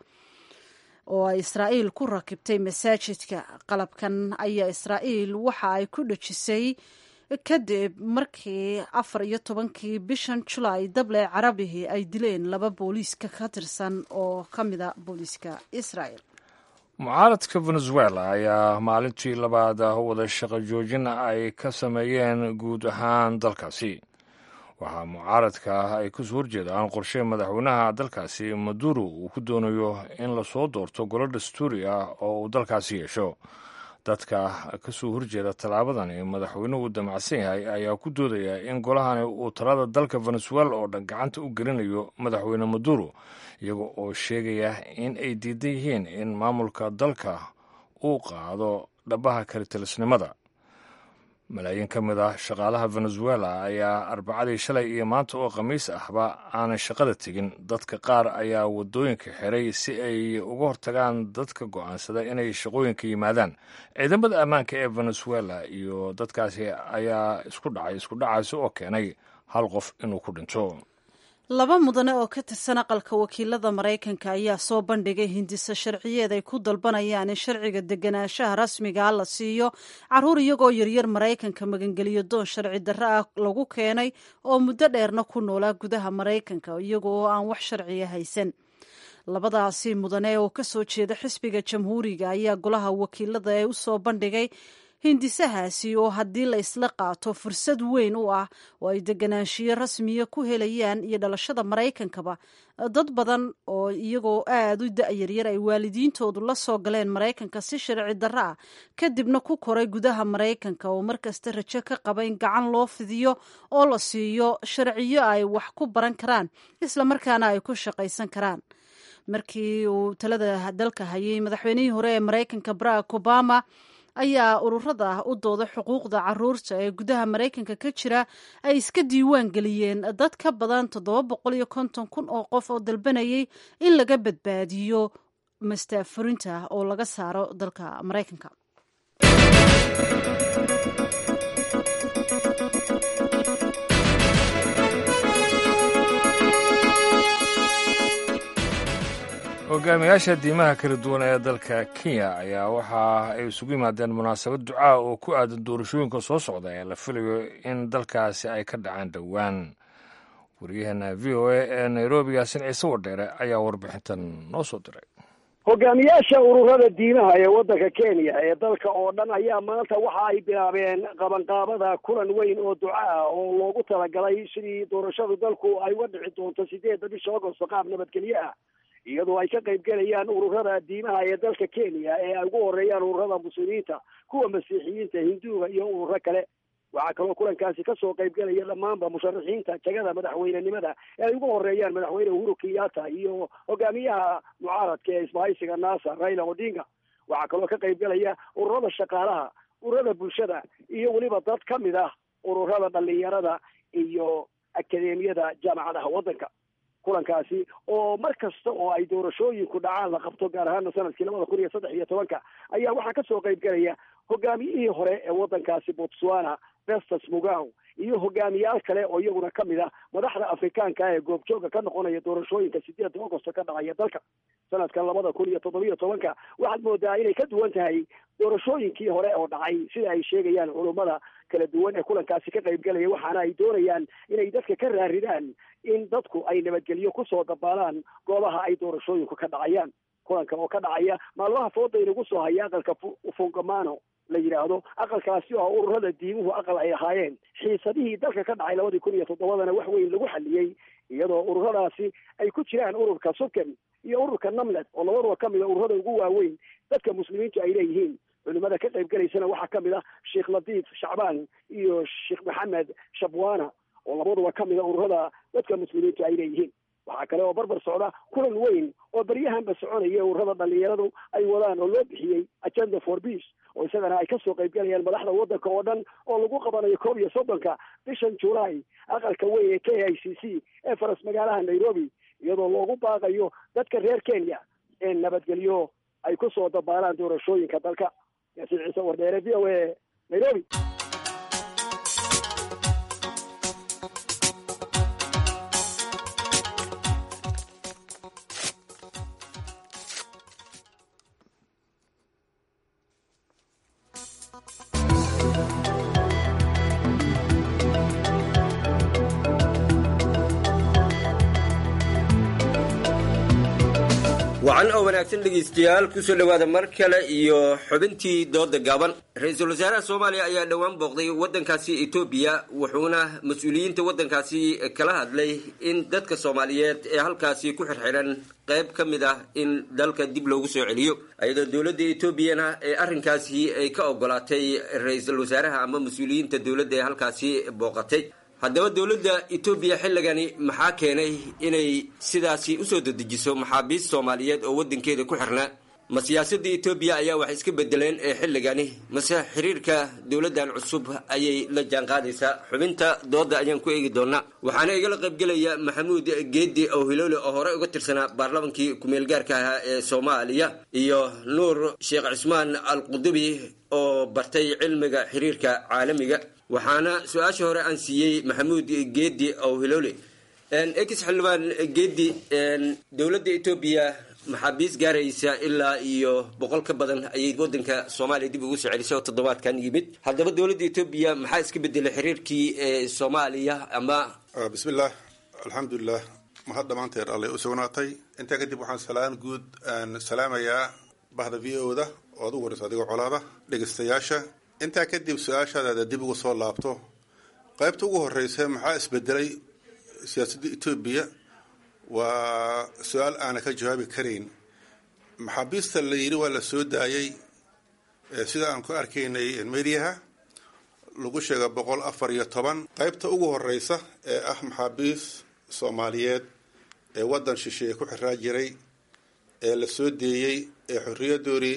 oo ay israa'iil ku rakibtay masaajidka qalabkan ayaa israa'iil waxa ay ku dhejisay kadib markii afar iyo tobankii bishan julaay dable carabihii ay dileen laba booliiska ka tirsan oo ka mida booliiska israel mucaaradka venezuela ayaa maalintii labaad wada shaqo joojin ay ka sameeyeen guud ahaan dalkaasi waxaa mucaaradka ay kasoo horjeedaan qorshe madaxweynaha dalkaasi maduro uu ku doonayo in lasoo doorto golo dastuuri ah oo uu dalkaasi yeesho dadka kasoo horjeeda tallaabadani madaxweynuhu damacsan yahay ayaa ku doodaya in golahani uu talada dalka venezuela oo dhan gacanta u gelinayo madaxweyne maduro iyaga oo sheegaya in ay diidan yihiin in maamulka dalka uu qaado dhabaha kalitelisnimada malaayiin ka mid ah shaqaalaha venezuela ayaa arbacadii shalay iyo maanta oo khamiis ahba aanay shaqada tegin dadka qaar ayaa waddooyinka xiray si ay uga hortagaan dadka go'aansada inay shaqooyinka yimaadaan ciidamada ammaanka ee venezuela iyo dadkaasi ayaa isku dhacay isku dhacaasi oo keenay hal qof inuu ku dhinto laba mudane oo ka tirsan aqalka wakiilada maraykanka ayaa soo bandhigay hindiso sharciyeed ay ku dalbanayaan in sharciga deganaanshaha rasmigaa la siiyo caruur iyagoo yaryar maraykanka magangeliyo doon sharci darro ah lagu keenay oo muddo dheerna ku noolaa gudaha maraykanka iyagoo aan wax sharciya haysan labadaasi mudane oo ka soo jeeda xisbiga jamhuuriga ayaa golaha wakiilada ee u soo bandhigay hindisahaasi oo haddii la isla qaato fursad weyn u ah oo ay deganaanshiyo rasmiya ku helayaan iyo dhalashada maraykankaba dad badan oo iyagoo aada u da-yaryar ay waalidiintoodu la soo galeen maraykanka si sharci darro ah kadibna ku koray gudaha maraykanka oo markasta rajo ka qaba in gacan loo fidiyo oo la siiyo sharciyo ay wax ku baran karaan islamarkaana ay ku shaqaysan karaan markii uu talada dalka hayay madaxweynihii hore ee maraykanka barack obama ayaa ururada u dooda xuquuqda caruurta ee gudaha maraykanka ka jira ay iska diiwaan geliyeen dad ka badan toddoba boqol iyo konton kun oo qof oo dalbanayay in laga badbaadiyo mastaafurinta oo laga saaro dalka maraykanka hogaamiyaasha diimaha kala duwan ee dalka kenya ayaa waxa ay isugu yimaadeen munaasabad ducaa oo ku aadan doorashooyinka soo socda ee la filayo in dalkaasi ay ka dhacaan dhowaan waryaheena v o a ee nairobi yaasin ciise wadheere ayaa warbixintan noo soo diray hogaamiyaasha ururada diimaha ee waddanka kenya ee dalka oo dhan ayaa maanta waxa ay bilaabeen qabanqaabada kulan weyn oo duca ah oo loogu talagalay sidii doorashadu dalku ay uga dhici doonto sideedda bisha agosto qaab nabadgelyo ah iyadoo ay ka qayb gelayaan ururada diimaha ee dalka kenya ee ay ugu horeeyaan ururada muslimiinta kuwa masiixiyiinta hinduuga iyo ururo kale waxaa kaloo kulankaasi kasoo qayb gelaya dhammaanba musharaxiinta jagada madaxweynenimada ee ay ugu horeeyaan madaxweyne uhuru kenyatta iyo hogaamiyaha mucaaradka ee isbahaysiga nasa raila odinga waxaa kaloo ka qayb gelaya ururada shaqaalaha ururada bulshada iyo weliba dad ka mid ah ururada dhalinyarada iyo akadeemiyada jaamacadaha waddanka kulankaasi oo mar kasta oo ay doorashooyinku dhacaan la qabto gaar ahaana sanadkii labada kun iyo saddex iyo tobanka ayaa waxaa kasoo qayb gelaya hogaamiyihii hore ee waddankaasi botswana festus mugaw iyo hogaamiyaal kale oo iyaguna ka mid ah madaxda afrikaanka ee goobjooga ka noqonaya doorashooyinka sideedda augosto ka dhacaya dalka sanadkan labada kun iyo toddobiyo tobanka waxaad moodaa inay ka duwan tahay doorashooyinkii hore oo dhacay sida ay sheegayaan culummada kala duwan ee kulankaasi ka qayb gelaya waxaana ay doonayaan inay dadka ka raaridaan in dadku ay nabadgelyo kusoo dabaalaan goobaha ay doorashooyinku ka dhacayaan kulanka oo ka dhacaya maalmaha fooda inagu soo haya aqalka fungamano la yidhaahdo aqalkaasi oo ururada diimuhu aqal ay ahaayeen xiisadihii dalka ka dhacay labadii kun iyo toddobadana wax weyn lagu xaliyey iyadoo ururadaasi ay ku jiraan ururka suken iyo ururka namlet oo labaduba ka mid a ururada ugu waaweyn dadka muslimiintu ay leeyihiin culimada ka qayb gelaysana waxaa ka mid ah sheekh latiif shacbaan iyo sheekh maxamed shabwana oo labaduba ka mid a ururada dadka muslimiintu ay leeyihiin waxaa kale oo barbar socda kulan weyn oo beryahanba soconaya ururada dhalinyaradu ay wadaan oo loo bixiyey agenda for peace oo isagana ay kasoo qayb gelayaan madaxda waddanka oo dhan oo lagu qabanayo koob iyo soddonka bishan july aqalka weyn ee k i c c ee faras magaalaha nairobi iyadoo loogu baaqayo dadka reer kenya ee nabadgelyo ay kusoo dabaalaan doorashooyinka dalka yaasiin ciise wardheere v o a nairobi wacan oo wanaagsan dhegaystayaal kusoo dhowaada mar kale iyo xubintii dooda gaaban ra-iisul wasaaraha soomaaliya ayaa dhowaan booqday waddankaasi etoobiya wuxuuna mas-uuliyiinta waddankaasi kala hadlay in dadka soomaaliyeed ee halkaasi ku xirxiran qayb ka mid ah in dalka dib loogu soo celiyo iyadoo dowladda etoobiyana ee arrinkaasi ay ka ogolaatay ra-iisul wasaaraha ama mas-uuliyiinta dowladda ee halkaasi booqatay haddaba dowladda etoobiya xilligani maxaa keenay inay sidaasi usoo dedejiso maxaabiist soomaaliyeed oo waddankeeda ku xirnaa ma siyaasadda etoobiya ayaa wax iska bedeleen ee xilligani mase xiriirka dowladdan cusub ayay la jaanqaadaysaa xubinta dooda ayaan ku eegi doonaa waxaana igala qaybgelaya maxamuud geedi owhiloole oo hore uga tirsanaa baarlamankii ku-meelgaarka ahaa ee soomaaliya iyo nuur sheekh cismaan al qudubi oo bartay cilmiga xiriirka caalamiga waxaana su-aasha hore aan siiyey maxamuud geedi owhiloole ex xildhibaan geedi dowladda etoobiya maxaabiis gaaraysa ilaa iyo boqol ka badan ayay wadanka soomaaliya dib ugu soo celisay oo toddobaadkan yimid haddaba dowladda etoobiya maxaa iska bedelay xiriirkii soomaaliya ama bismillaah alxamdulilah mahad dhammaanteed allay u sugnaatay intaa kadib waxaan salaan guud aan salaamayaa bahda v o da oo ad u warayso adigoo colaada dhegaystayaasha intaa kadib su-aashaadaada dib ugu soo laabto qaybta ugu horeysa maxaa isbedelay siyaasadda etoobiya waa su-aal aana ka jawaabi karayn maxaabiista la yidhi waa la soo daayay sida aan ku arkaynay mediyaha lagu sheega boqol afar iyo toban qaybta ugu horeysa ee ah maxaabiis soomaaliyeed ee waddan shisheeye ku xiraa jiray ee la soo deeyey ee xorriyadoodii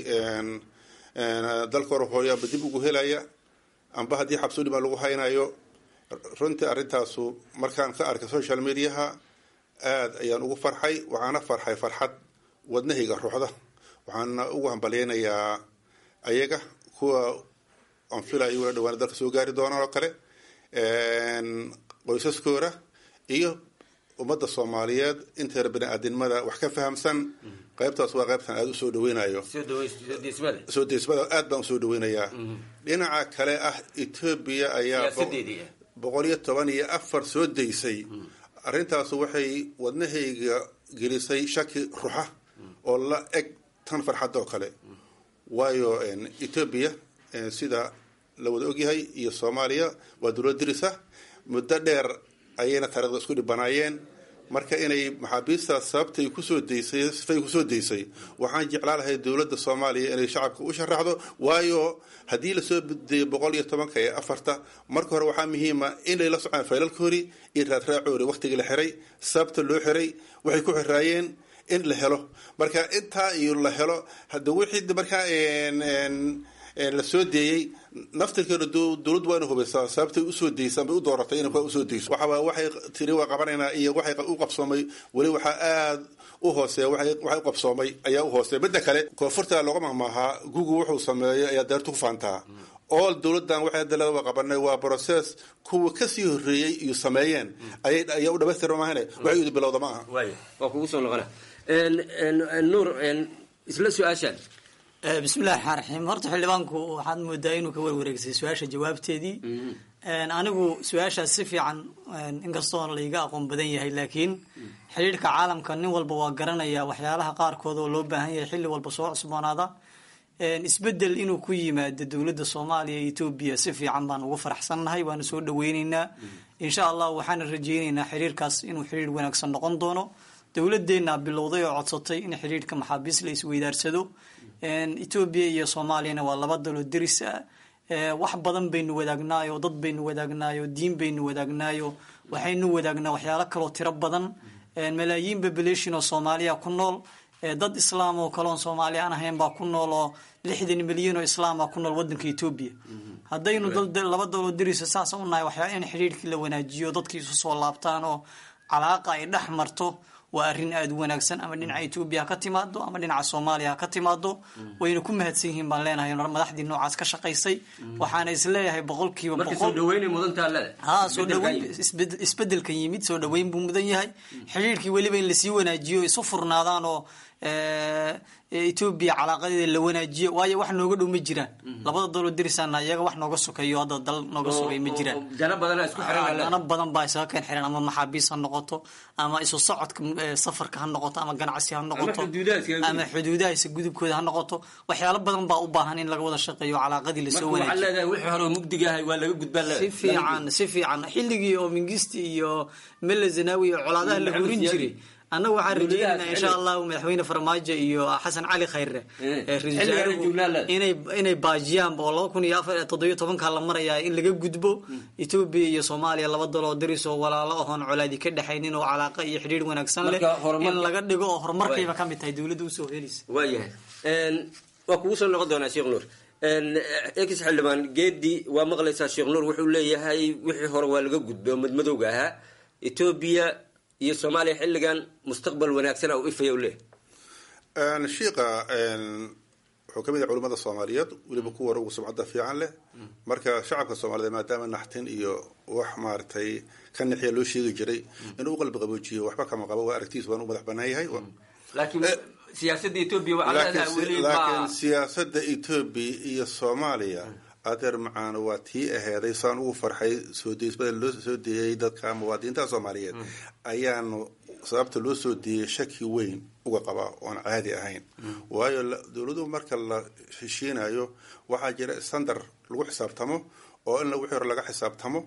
dalka horhooyo amba dib ugu helaya amba haddii xabsudhima lagu haynayo runtii arrintaasu markaan ka arkay social mediaha aada ayaan ugu farxay waxaana farxay farxad wadnahayga ruuxda waxaana ugu hambalyeynayaa ayaga kuwa aan filayo wala dhawaana dalka soo gaari doonaan oo kale qoysaskooda iyo ummadda soomaaliyeed inteeda bani aadinimada wax ka fahamsan qaybtaas waa qaybtan aada usoo dhaweynayo soo deysmada aad baan usoo dhaweynayaa dhinaca kale ah etoobiya ayaa boqol iyo toban iyo afar soo daysay arrintaasu waxay wadnahayga gelisay shaki ruxa oo la eg tan farxadda oo kale waayo etoobiya sida la wada ogyahay iyo soomaaliya waa dowlad dirisa muddo dheer ayayna taarikhda isku dhibanaayeen marka inay maxaabiistaas sababtay kusoo daysay sifay kusoo daysay waxaan jeclaa lahay dowladda soomaaliya inay shacabka u sharaxdo waayo haddii lasoo deeyo boqol iyo tobanka ee afarta marka hore waxaa muhiima inay la socaan faylalkoori iyo raadraacoori waktigii la xiray sababta loo xiray waxay ku xiraayeen in la helo marka intaa iyo la helo hada wixii markaa la soo deeyey naftirkeeda dowladdu waa ina hubaysaa sababtay usoo deysaan bay u dooratay inay usoo deyso waxaa waxay tiri waa qabanaynaa iyo waxay u qabsoomay weli waxaa aad u hooseeya waxay u qabsoomay ayaa u hooseeya midda kale koonfurta looga mahmaahaa google wuxuu sameeyay ayaa daartu ku faantaa all dowladdan waxay hadda waa qabanay waa process kuwa kasii horreeyey iyo sameeyeen ayay ayaa u dhamaystira maahane waxay idi bilowda ma aha waa kugu soo noqona nuur isla su-aashaan bismillahi raxmaan raxiim horta xildhibaanku waxaad moodaa inuu ka warwareegsay su-aasha jawaabteedii anigu su-aashaas si fiican inkastoo laiga aqoon badan yahay laakiin xidhiirhka caalamka nin walba waa garanaya waxyaalaha qaarkood oo loo baahan yahay xilli walba soo cusboonaada isbedel inuu ku yimaado dowladda soomaaliya iyo etoobiya si fiican baan ugu faraxsannahay waana soo dhaweyneynaa insha allah waxaana rajeyneynaa xiriirkaas inuu xiriir wanaagsan noqon doono dowladeenna bilowday oo codsatay in xidhiirhka maxaabiis la isweydaarsado etoobiya iyo soomaaliyana waa laba dalo deris ah wax badan baynu wadaagnaayo dad baynu wadaagnaayo diin baynu wadaagnaayo waxaynu wadaagnaa waxyaalo kaloo tiro badan malaayiin population oo soomaaliya ku nool dad islaam oo kaleon soomaali aan ahayn baa ku nool oo lixdan milyan oo islaama ku nool wadanka etoobiya haddaynu laba dalo derisa saasa u nahay waxyaa in xidhiirkii la wanaajiyo dadkii isu soo laabtaan oo calaaqa ay dhex marto waa arrin aada u wanaagsan ama dhinaca etoobiya ha ka timaado ama dhinaca soomaaliya ha ka timaado wayna ku mahadsan yihiin baan leenahay madaxdii noocaas ka shaqaysay waxaana isleeyahay boqolkiiba ha soo dhaweyn isbedelkan yimid soo dhaweyn buu mudan yahay xidhiirkii weliba in lasii wanaajiyo isu furnaadaan oo etoobiya calaaqadeeda la wanaajiyo waayo wax nooga dhow ma jiraan labada dalo dirisaana iyaga wax nooga sokeeyo hadda dal nooga sogay ma jiraan dana badan baa isaga keen xiran ama maxaabiis ha noqoto ama isu socodka safarka ha noqoto ama ganacsi ha noqoto ama xuduudahaysa gudubkooda ha noqoto waxyaalo badan baa u baahan in laga wada shaqeeyo calaaqadii lasoo wanaajiyo fiican si fiican xilligii oo mingisti iyo mele zanawi oo colaadaha la hurin jiray annaga waxaan rajeynayna insha allahu madaxweyne farmaajo iyo xasan cali khayre inay baajiyaan oo laba kun iyo afar toddobiyo tobanka la marayaa in laga gudbo etoobiya iyo soomaaliya laba daloo daris oo walaalo ahoon colaadi ka dhexaynin oo calaaqa iyo xidhiir wanaagsan leh in laga dhigo oo horumarkayba ka mid tahay dowladda usoo helaysa waayahay waa kugu soo noqon doonaa sheekh nuur ex xildhibaan geedi waa maqlaysaa sheekh nuur wuxuu leeyahay wixii hore waa laga gudbay oo madmadowga ahaa etoobiya iyo soomaaliya xilligan mustaqbal wanaagsan u ifaya u leeyahay shiika wuxuu ka mid yahay culimmada soomaaliyeed weliba kuwa hore ugu sumcadda fiican leh marka shacabka soomaaliyeed maadaama naxtin iyo wax maaragtay ka nixiya loo sheegi jiray inuu u qalbi qaboojiyo waxba kama qabo waa aragtiis waan u madax banaan yahay siyaasada etoobiya waxaa leedahay weli laakiin siyaasada etoobiya iyo soomaaliya adeer macaan waa tii aheeday saan ugu farxay soo deysmada loo soo deeyay dadka muwaadiniinta soomaaliyeed ayaanu sababta loo soo deeyay shaki weyn uga qabaa oon caadi ahayn waayo dowladuhu marka la heshiinayo waxaa jira standard lagu xisaabtamo oo in wixii hore laga xisaabtamo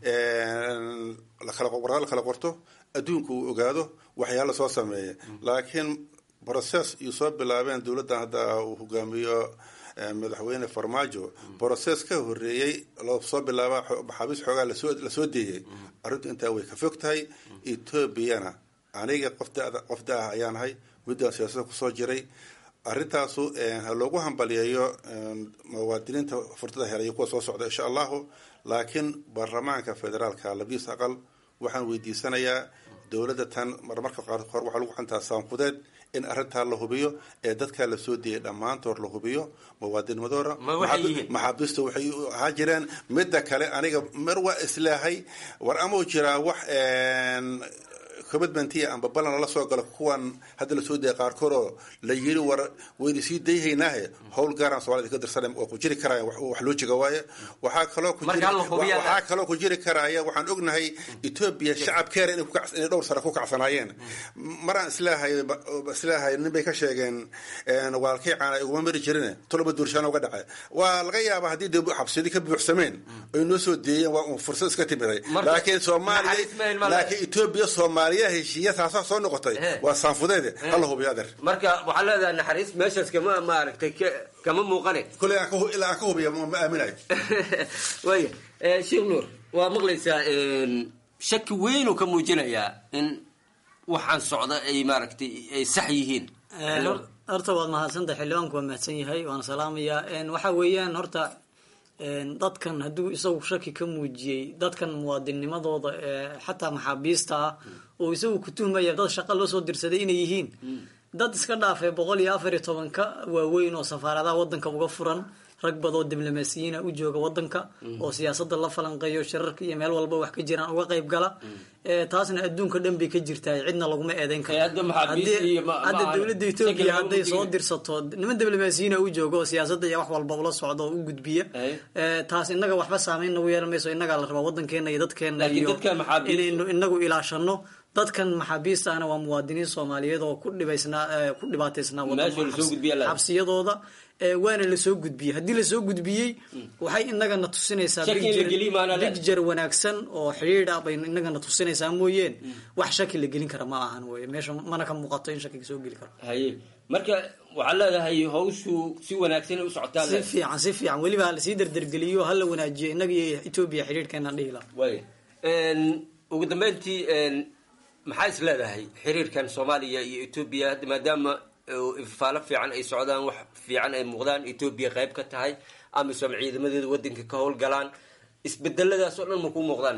lakala la kala qorto adduunka uu ogaado waxyaala soo sameeya laakiin process iyo soo bilaabeen dowladdan hadda uu hogaamiyo madaxweyne farmaajo process ka horeeyey loo soo bilaaba maxaabiis xoogaa lasoo deeyay arrintu intaa way ka fog tahay etoobiyana aniga qof da-ah ayaanahay muddaan siyaasada kusoo jiray arrintaasu ha loogu hambaliyeeyo muwaadiniinta furtada helay kuwa soo socda insha allahu laakiin baarlamaanka federaalka labiis aqal waxaan weydiisanayaa dowladda tan marmarka qaarkoor waxaa lagu xantaa saanfudeed in arrintaa la hubiyo ee dadkaa lasoo deeyay dhammaantood la hubiyo muwaadinimadooda maxaabiista waxay ahaa jireen midda kale aniga mar waa islaahay war amau jiraa wax commitmentiya amba ballan lala soo galo kuwan hadda lasoo dayay qaarkood oo la yiri war wayna sii dayhaynaahe howl gaaraan soomaalida ka dirsan oo ku jiri karaya wax loo jiga waaye waxaa kaloo ku waxaa kaloo ku jiri karaya waxaan ognahay etoobiya shacabkeena inay inay dhowr sano ku kacsanaayeen maraan islaahay islaahay nin bay ka sheegeen walaalkay caana iguma mari jirin tolba duurshaana uga dhacay waa laga yaabaa haddii de xabsiyadii ka buuxsameen ay noo soo deeyeen waa un fursad iska timiday laakiin soomaaliya laakiin etoobiya soomaaliya heshiiya taasaa soo noqotay waa saanfudeede hala hubiyo adeer marka waxaa leedahay naxariis meeshaas kama maaragtay kama muuqane kule ilaa aan ka hubiya ma aaminayo waya sheekh nuur waa maqlaysaa shaki weyn uu ka muujinayaa in waxaan socda ay maaragtay ay sax yihiin horta waad mahadsantahay xildhibaanku waa mahadsan yahay waana salaamayaa waxa weeyaan horta dadkan hadduu isagu shaki ka muujiyey dadkan muwaadinnimadooda xataa maxaabiista ah oo isagu ku tuhmaya dad shaqa loo soo dirsaday inay yihiin dad iska dhaafay boqol iyo afar iyo tobanka waaweyn oo safaaradaha wadanka uga furan rag badoo diblomaasiyiina u jooga wadanka oo siyaasada la falanqeeyo shirarka iyo meel walba wax ka jiraan uga qayb gala taasna adduunka dhan bay ka jirtaa cidna laguma eedeyn karo hadda dowladda etoobiya hadday soo dirsato niman diblomaasiyiina u jooga oo siyaasada iyo wax walba ula socda oo u gudbiya taas inaga waxba saameyn nagu yeelan mayso inagaa la rabaa wadankeena iyo dadkeena iyo inaynu inagu ilaashano dadkan maxaabiista ahna waa muwaadiniin soomaaliyeed oo ku dhibaysnaa ku dhibaataysnaa xabsiyadooda waana lasoo gudbiyey haddii lasoo gudbiyey waxay inagana tusinaysaa bigjar wanaagsan oo xidhiidh ah bay inagana tusinaysaa mooyeen wax shaki la gelin kara ma ahan wey meesha mana ka muuqato in shakiga soo geli karo haye marka waxaad leedahay hawshu si wanaagsan u socotaa si fiican si fiican weliba halasii dardargeliyo hala wanaajiyo inaga iyo etoobiya xidhiidhkeenaan dhihi laha way ugu dambeyntii maxaa is leedahay xiriirkan soomaaliya iyo etoobiya hadda maadaama ifaalo fiican ay socdaan wax fiican ay muuqdaan etoobiya qayb ka tahay amisom ciidamadeeda wadanka ka howlgalaan isbedeladaas oo dhan ma ku muuqdaan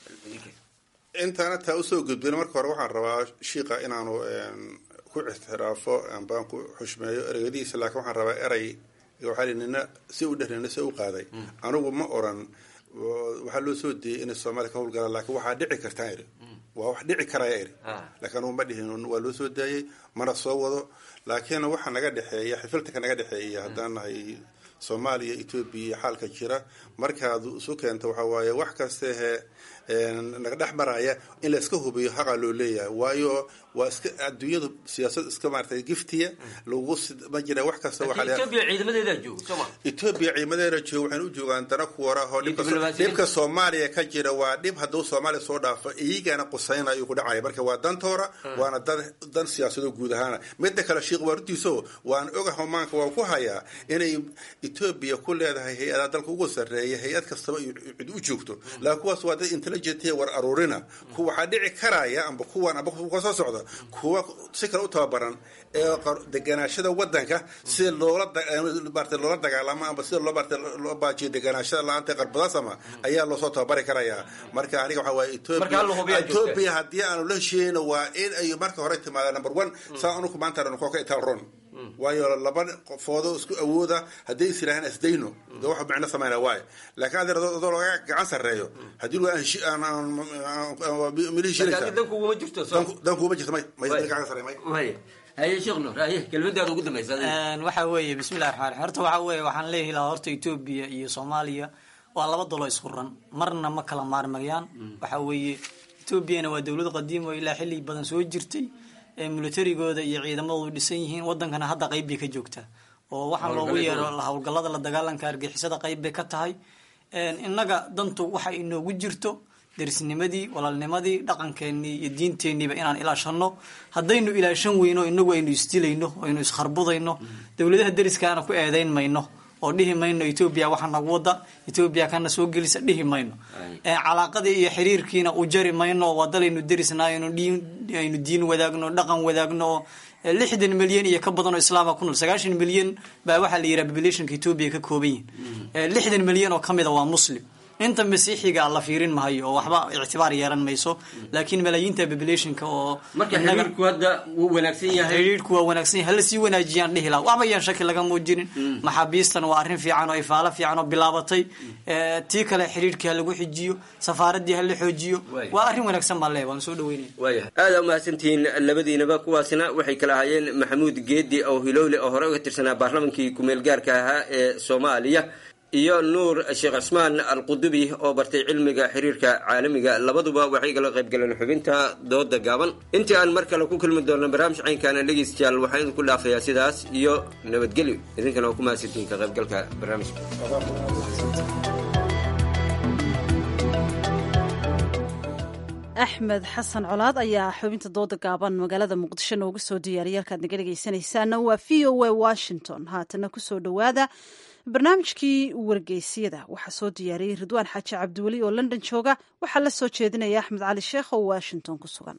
intaana taa usoo gudbin marka hore waxaan rabaa shiika inaanu ku ixtiraafo ambaan ku xushmeeyo ereyadiisa laakiin waxaan rabaa erey waxaa nina si u dheh nina si u qaaday anigu ma oran waxaa loo soo deeyay inay soomaaliya ka howlgalaan laakiin waxaa dhici kartaa iri waa wax dhici karaya iri laakiin anugu ma dhihin waa loo soo daayay mana soo wado laakiin waxa naga dhexeeya xifiltanka naga dhexeeya haddaan nahay soomaaliya etoobiya xaalka jira markaad isu keento waxaa waaye wax kastehe naga dhex maraya in la iska hubiyo xaqaa loo leeyahay waayo waa iska adduunyadu siyaasad iska maaratay giftiya lagu ma jira wax kasta etoobiya ciidamadeeda jooga sooma etoobiya ciidamadeeda jooga waxayna u joogaan dana ku warahoo dhibka soomaaliya ka jira waa dhib hadduu soomaaliya soo dhaafo iyagana qusaynayo ku dhacaya marka waa dantoora waana dan dan siyaasado guud ahaana midda kale sheikh waa runtiiso waan oga homaanka waan ku hayaa inay etoobiya ku leedahay hay-adaha dalka ugu sarreeya hay-ad kastaba cid u joogto laakiin kuwaas waa dad intelligent war aruurina ku waxaa dhici karaya amba kuwan amba kuwa soo socda kuwa si kale u tababaran ee deganaashada wadanka sida loola maarata loola dagaalamo amba sida loo maarata loo baajiyo deganaashada la-aanta qarbadasama ayaa loosoo tababari karayaa marka aniga waxaa waaye etoobiya etoobiya haddii aanu la heshiiyeyno waa in ay marka hore timaada number one saa anuku maanta dhan koo ka itaan ron waayo laba qofoodo isku awooda hadday is yidhahaan asdayno de wax micno samayna waayo laakiin adeer adoo laga gacan sarreeyo haddii dan kuguma jirto dan kuguma jirto may may gacan sarreey may haye sheekh nuur haye kelmadaada ugu dambaysa waxa weeye bismillahi raxmaan raxiim horta waxa weeye waxaan leeyahay lahaa horta etoobiya iyo soomaaliya waa laba dalo isfuran marna ma kala maarmayaan waxa weeye etoobiyana waa dowlad qadiim oo ilaa xilli badan soo jirtay milatarigooda iyo ciidamadoodu dhisan yihiin wadankana hadda qayb bay ka joogtaa oo waxaa loogu yeero howlgalada la dagaalanka argixisada qayb bay ka tahay innaga dantu waxa inoogu jirto derisnimadii walaalnimadii dhaqankeenii iyo diinteeniiba inaan ilaashano haddaynu ilaashan weyno inagu aynu isdilayno aynu iskharbudayno dowladaha deriskaana ku eedeyn mayno oo dhihi mayno etoobiya waxa nagu wada etoobiya kana soo gelisa dhihi mayno calaaqadii iyo xiriirkiina u jari mayno waa dalaynu derisnaa aynu diin wadaagno dhaqan wadaagno oo lixdan milyan iyo ka badan oo islaama ku nool sagaashan milyan baa waxaa la yidhaha populationka etoobiya ka kooban yihin lixdan milyan oo kamida waa muslim inta masiixiga la fiirin mahayo oo waxba ictibaar yeelan mayso laakiin malaayiinta populationka oo marka xiriirku hadda wuu wanaagsan yahay xiriirku waa wanaagsan yahay hala sii wanaajiyaan dhihi laha waxba yaan shaki laga muujinin maxaabiistan waa arrin fiican oo ifaalo fiican oo bilaabatay tii kale xiriirkii ha lagu xijiyo safaaradii ha la xoojiyo waa arrin wanaagsan baan leeyahay waan soo dhaweynaya waayahay aada umahadsantihiin labadiinaba kuwaasina waxay kala ahaayeen maxamuud geedi oo hilowle oo hore uga tirsanaa baarlamankii kumeel gaarka ahaa ee soomaaliya iyo nuur sheekh cusmaan alqudubi oo bartay cilmiga xiriirka caalamiga labaduba waxay kala qayb galeen xubinta dooda gaaban intii aan mar kale ku kulmi doonno barnaamij caynkaana dhegeystayaal waxaan idinku dhaafayaa sidaas iyo nabadgelyo idinkana waa ku mahadsantihiin ka qaybgalka barnaamijka axmed xasan colaad ayaa xubinta dooda gaaban magaalada muqdisho noogu soo diyaariyay halkaad naga dhegeysanaysaana waa v o a washington haatana kusoo dhowaada barnaamijkii wargeysyada waxaa soo diyaariyey ridwaan xaaji cabdiweli oo london jooga waxaa la soo jeedinaya axmed cali sheekh oo washington ku sugan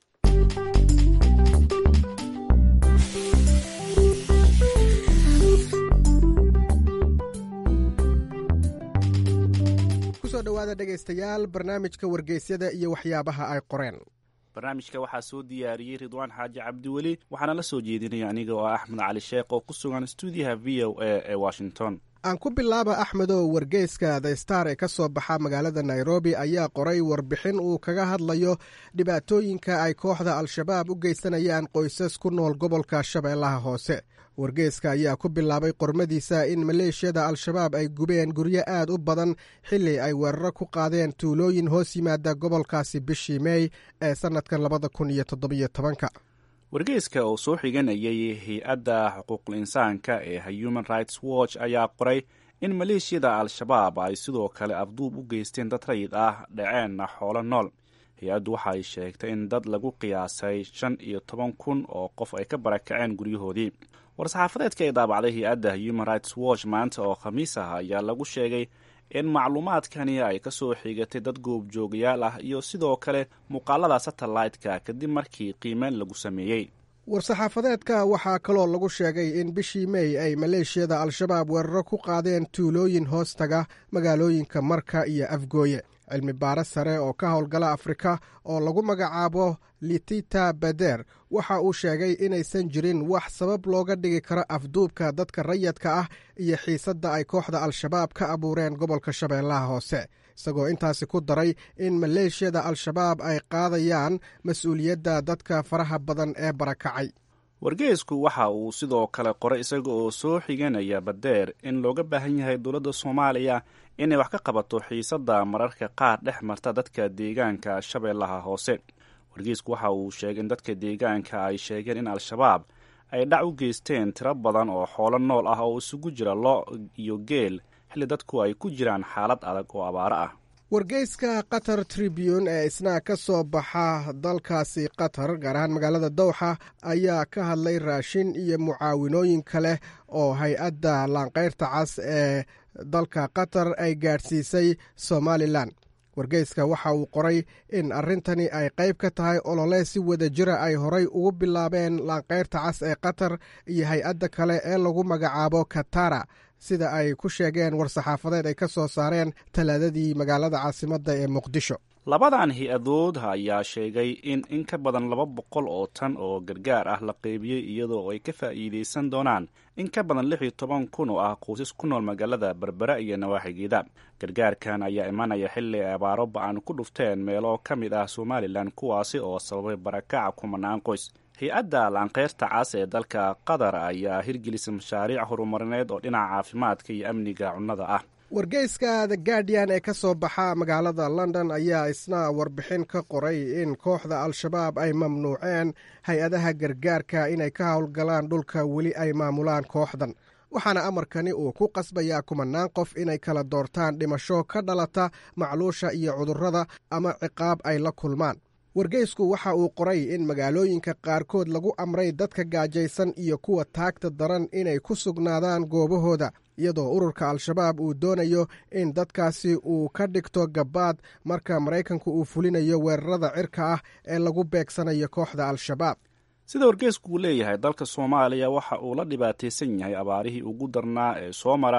kusoo dhowaada dhegaystayaal barnaamijka wargeysyada iyo waxyaabaha ay qoreen barnaamijka waxaa soo diyaariyey ridwaan xaaji cabdiweli waxaana la soo jeedinaya aniga oo axmed cali sheekh oo ku sugan stuudiyaha v o a ee washington aan ku bilaaba axmedow wargeyska the star ee ka soo baxa magaalada nairobi ayaa qoray warbixin uu kaga hadlayo dhibaatooyinka ay kooxda al-shabaab u geysanayaan qoysas ku nool gobolka shabeellaha hoose wargeyska ayaa ku bilaabay qormadiisa in maleeshiyada al-shabaab ay gubeen guryo aad u badan xilli ay weeraro ku qaadeen tuulooyin hoos yimaada gobolkaasi bishii meey ee sannadkan labada kun iyo toddobiyo tobanka wargeyska oo soo xiganayay hay-adda xuquuqul insaanka ee human rights watch ayaa qoray in maleeshiyada al-shabaab ay sidoo kale afduub u geysteen dad rayid ah dhaceenna xoolo nool hay-addu waxay sheegtay in dad lagu qiyaasay shan iyo toban kun oo qof ay ka barakaceen guryahoodii war-saxaafadeedka ee daabacday hay-adda human rights watch maanta oo khamiis ah ayaa lagu sheegay in macluumaadkani ay ka soo xigatay dad goobjoogayaal ah iyo sidoo kale muuqaalada satellite-ka kadib markii qiimeyn lagu sameeyey war-saxaafadeedka waxaa kaloo lagu sheegay in bishii mey ay maleeshiyada al-shabaab weeraro ku qaadeen tuulooyin hoostaga magaalooyinka marka iyo afgooye cilmi baare sare oo ka howlgala afrika oo lagu magacaabo litita bader waxa uu sheegay inaysan jirin wax sabab looga dhigi karo afduubka dadka rayadka ah iyo xiisadda ay kooxda al-shabaab ka abuureen gobolka shabeellaha hoose isagoo intaasi ku daray in maleeshiyada al-shabaab ay qaadayaan mas-uuliyadda dadka faraha badan ee barakacay wargeysku waxa uu sidoo kale qoray isaga oo soo xiganaya badeer in looga baahan yahay dowladda soomaaliya inay wax ka qabato xiisadda mararka qaar dhex marta dadka deegaanka shabeellaha hoose wargeysku waxa uu sheegay in dadka deegaanka ay sheegeen in al-shabaab ay dhac u geysteen tiro badan oo xoolo nool ah oo isugu jira lo iyo geel xilli dadku ay ku jiraan xaalad adag oo abaaro ah wargeyska qatar tribune ee isna ka soo baxa dalkaasi qatar gaar ahaan magaalada dowxa ayaa ka hadlay raashin iyo mucaawinooyin kale oo hay-adda laanqeyrta cas ee dalka qatar ay gaadhsiisay somalilan wargeyska waxa uu qoray in arrintani ay qayb ka tahay olole si wada jira ay horay ugu bilaabeen laanqeyrta cas ee qatar iyo hay-adda kale ee lagu magacaabo katara sida ay ku sheegeen war-saxaafadeed ay ka soo saareen talaadadii magaalada caasimadda ee muqdisho labadan hay-adood ayaa sheegay in in ka badan laba boqol oo tan oo gargaar ah la qeybiyey iyadoo ay ka faa'iidaysan doonaan in ka badan lix iyo toban kun oo ah qoysas ku nool magaalada berbera iyo nawaaxigeeda gargaarkan ayaa imanaya xilli ay abaaro ba-an ku dhufteen meelo ka mid ah somalilan kuwaasi oo sababay barakaca kumanaan qoys hay-adda laanqeyrta cas ee dalka qatar ayaa hirgelisay mashaariic horumarineed oo dhinaca caafimaadka iyo amniga cunnada ah wargeyska the guardian ee ka soo baxa magaalada london ayaa isna warbixin ka qoray in kooxda al-shabaab ay mamnuuceen hay-adaha gargaarka inay ka howlgalaan dhulka weli ay maamulaan kooxdan waxaana amarkani uu ku qasbayaa kumanaan qof inay kala doortaan dhimasho ka dhalata macluusha iyo cudurrada ama ciqaab ay la kulmaan wargeysku waxa uu qoray in magaalooyinka qaarkood lagu amray dadka gaajaysan iyo kuwa taagta daran inay ku sugnaadaan goobahooda iyadoo ururka al-shabaab uu doonayo in dadkaasi uu ka dhigto gabaad marka maraykanku uu fulinayo weerarada cirka ah ee lagu beegsanayo kooxda al-shabaab sida wargeysku uu leeyahay dalka soomaaliya waxa uu la dhibaataysan yahay abaarihii ugu darnaa ee soo mara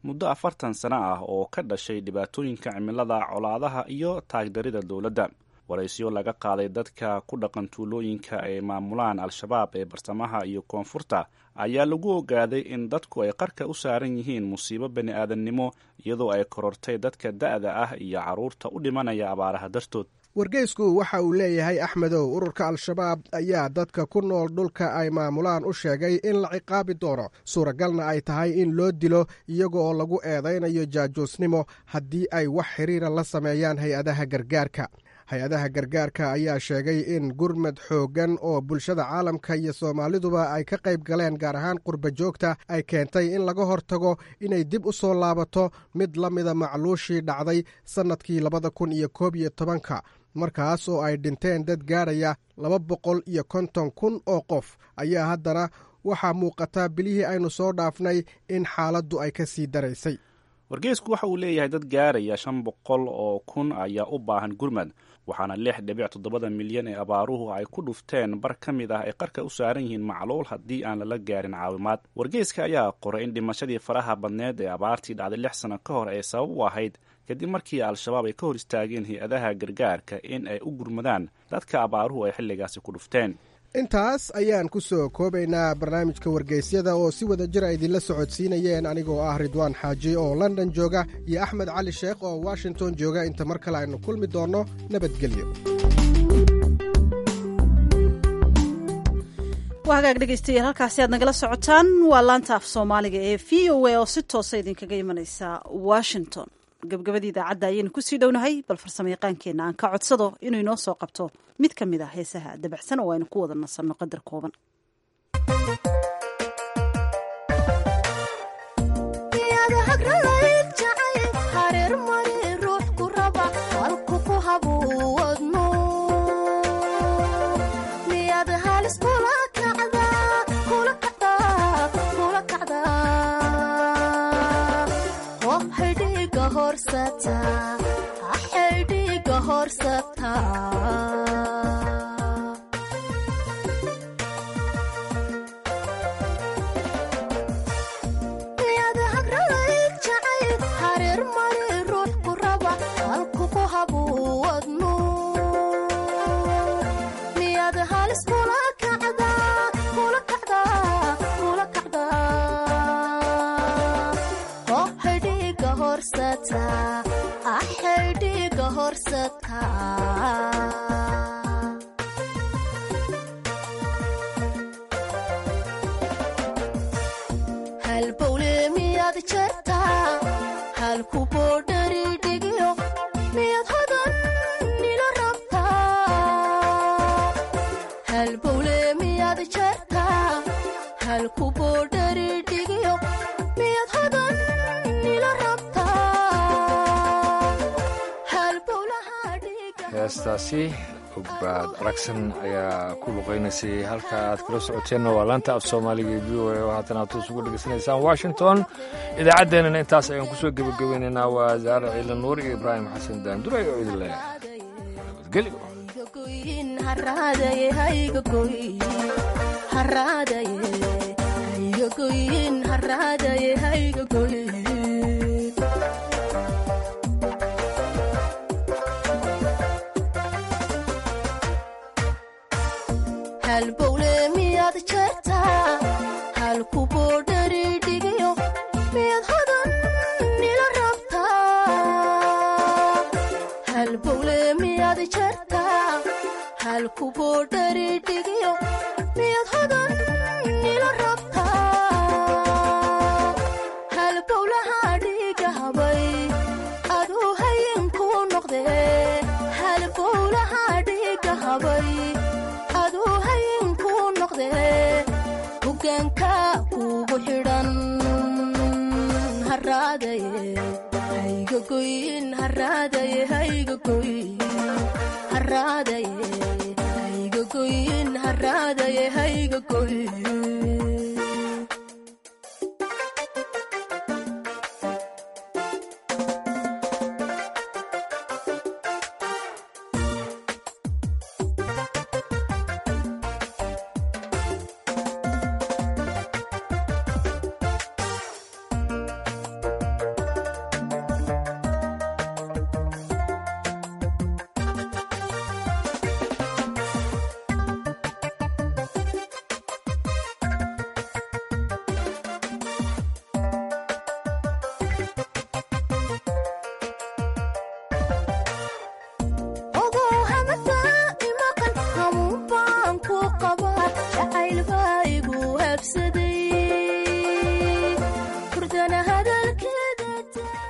muddo afartan sano ah oo ka dhashay dhibaatooyinka cimilada colaadaha iyo taagdarida dowladda waraysyo laga qaaday dadka ku dhaqan tuulooyinka ay maamulaan al-shabaab ee bartamaha iyo koonfurta ayaa lagu ogaaday in dadku ay qarka u saaran yihiin musiibo bani aadamnimo iyadoo ay korortay dadka da'da ah iyo carruurta u dhimanaya abaaraha dartood wargeysku waxa uu leeyahay axmedow ururka al-shabaab ayaa dadka ku nool dhulka ay maamulaan u sheegay in la ciqaabi doono suuragalna ay tahay in loo dilo iyaga oo lagu eedaynayo jaajuusnimo haddii ay wax xiriira la sameeyaan hay-adaha gargaarka hay-adaha gargaarka ayaa sheegay in gurmad xooggan oo bulshada caalamka iyo soomaaliduba ay ka qayb galeen gaar ahaan qurba joogta ay keentay in laga hortago inay dib u soo laabato mid la mida macluushii dhacday sannadkii labada kun iyo koob iyo tobanka markaas oo ay dhinteen dad gaaraya laba boqol iyo konton kun oo qof ayaa haddana waxaa muuqata bilihii aynu soo dhaafnay in xaaladdu ay ka sii daraysay wargeysku waxa uu leeyahay dad gaaraya shan boqol oo kun ayaa u baahan gurmad waxaana lix dhibic toddobada milyan ee abaaruhu ay ku dhufteen bar ka mid ah ay qarka u saaran yihiin macluul haddii aan lala gaarin caawimaad wargeyska ayaa qoray in dhimashadii faraha badneed ee abaartii dhacday lix sano ka hor ay sabab u ahayd kadib markii al-shabaab ay ka hor istaageen hay-adaha gargaarka in ay u gurmadaan dadka abaaruhu ay xilligaasi ku dhufteen intaas ayaan ku soo koobaynaa barnaamijka wargeysyada oo si wada jir a idinla socodsiinayeen anigoo ah ridwaan xaaji oo london jooga iyo axmed cali sheekh oo washington jooga inta mar kale aynu kulmi doonno nabadgelyo waa hagaag dhegeystayaal halkaasi aad nagala socotaan waa laanta af soomaaliga ee v o a oo si toosa idinkaga imanaysa washington gabagabadii idaacadda ayaynu kusii dhownahay bal farsamo yaqaankeenna aan ka codsado inuu inoo soo qabto mid ka mid ah heesaha dabacsan oo aynu ku wada nasanno qadar kooban heestaasi ogbaad aragsan ayaa ku luqaynaysay halka aad kala socoteenna waa laanta af soomaaliga ee v o a oo haatan aad toos uga dhegaysanaysaan washington idaacaddeenana intaas ayaan kusoo gebagabeynaynaa waa zaare ciilan nuur iyo ibraahim xasan daanduray oo idin leh nabadgelyo halbowle miyaad jeertaa halku boodhari dhigiyo miyaad hodan nila rabtaa halbowle miyaad jeertaa halku boodhari dhigiyo miyaad hodan nila rabtaa halbowlaha dhiga habay aduu hayinku noqde halbowlaha dhiga habay hogaanka kugu xidhan haraadaye haygagoyn haraadaye haygagoyn haraadaye haygagoyn haraadaye haygagoyn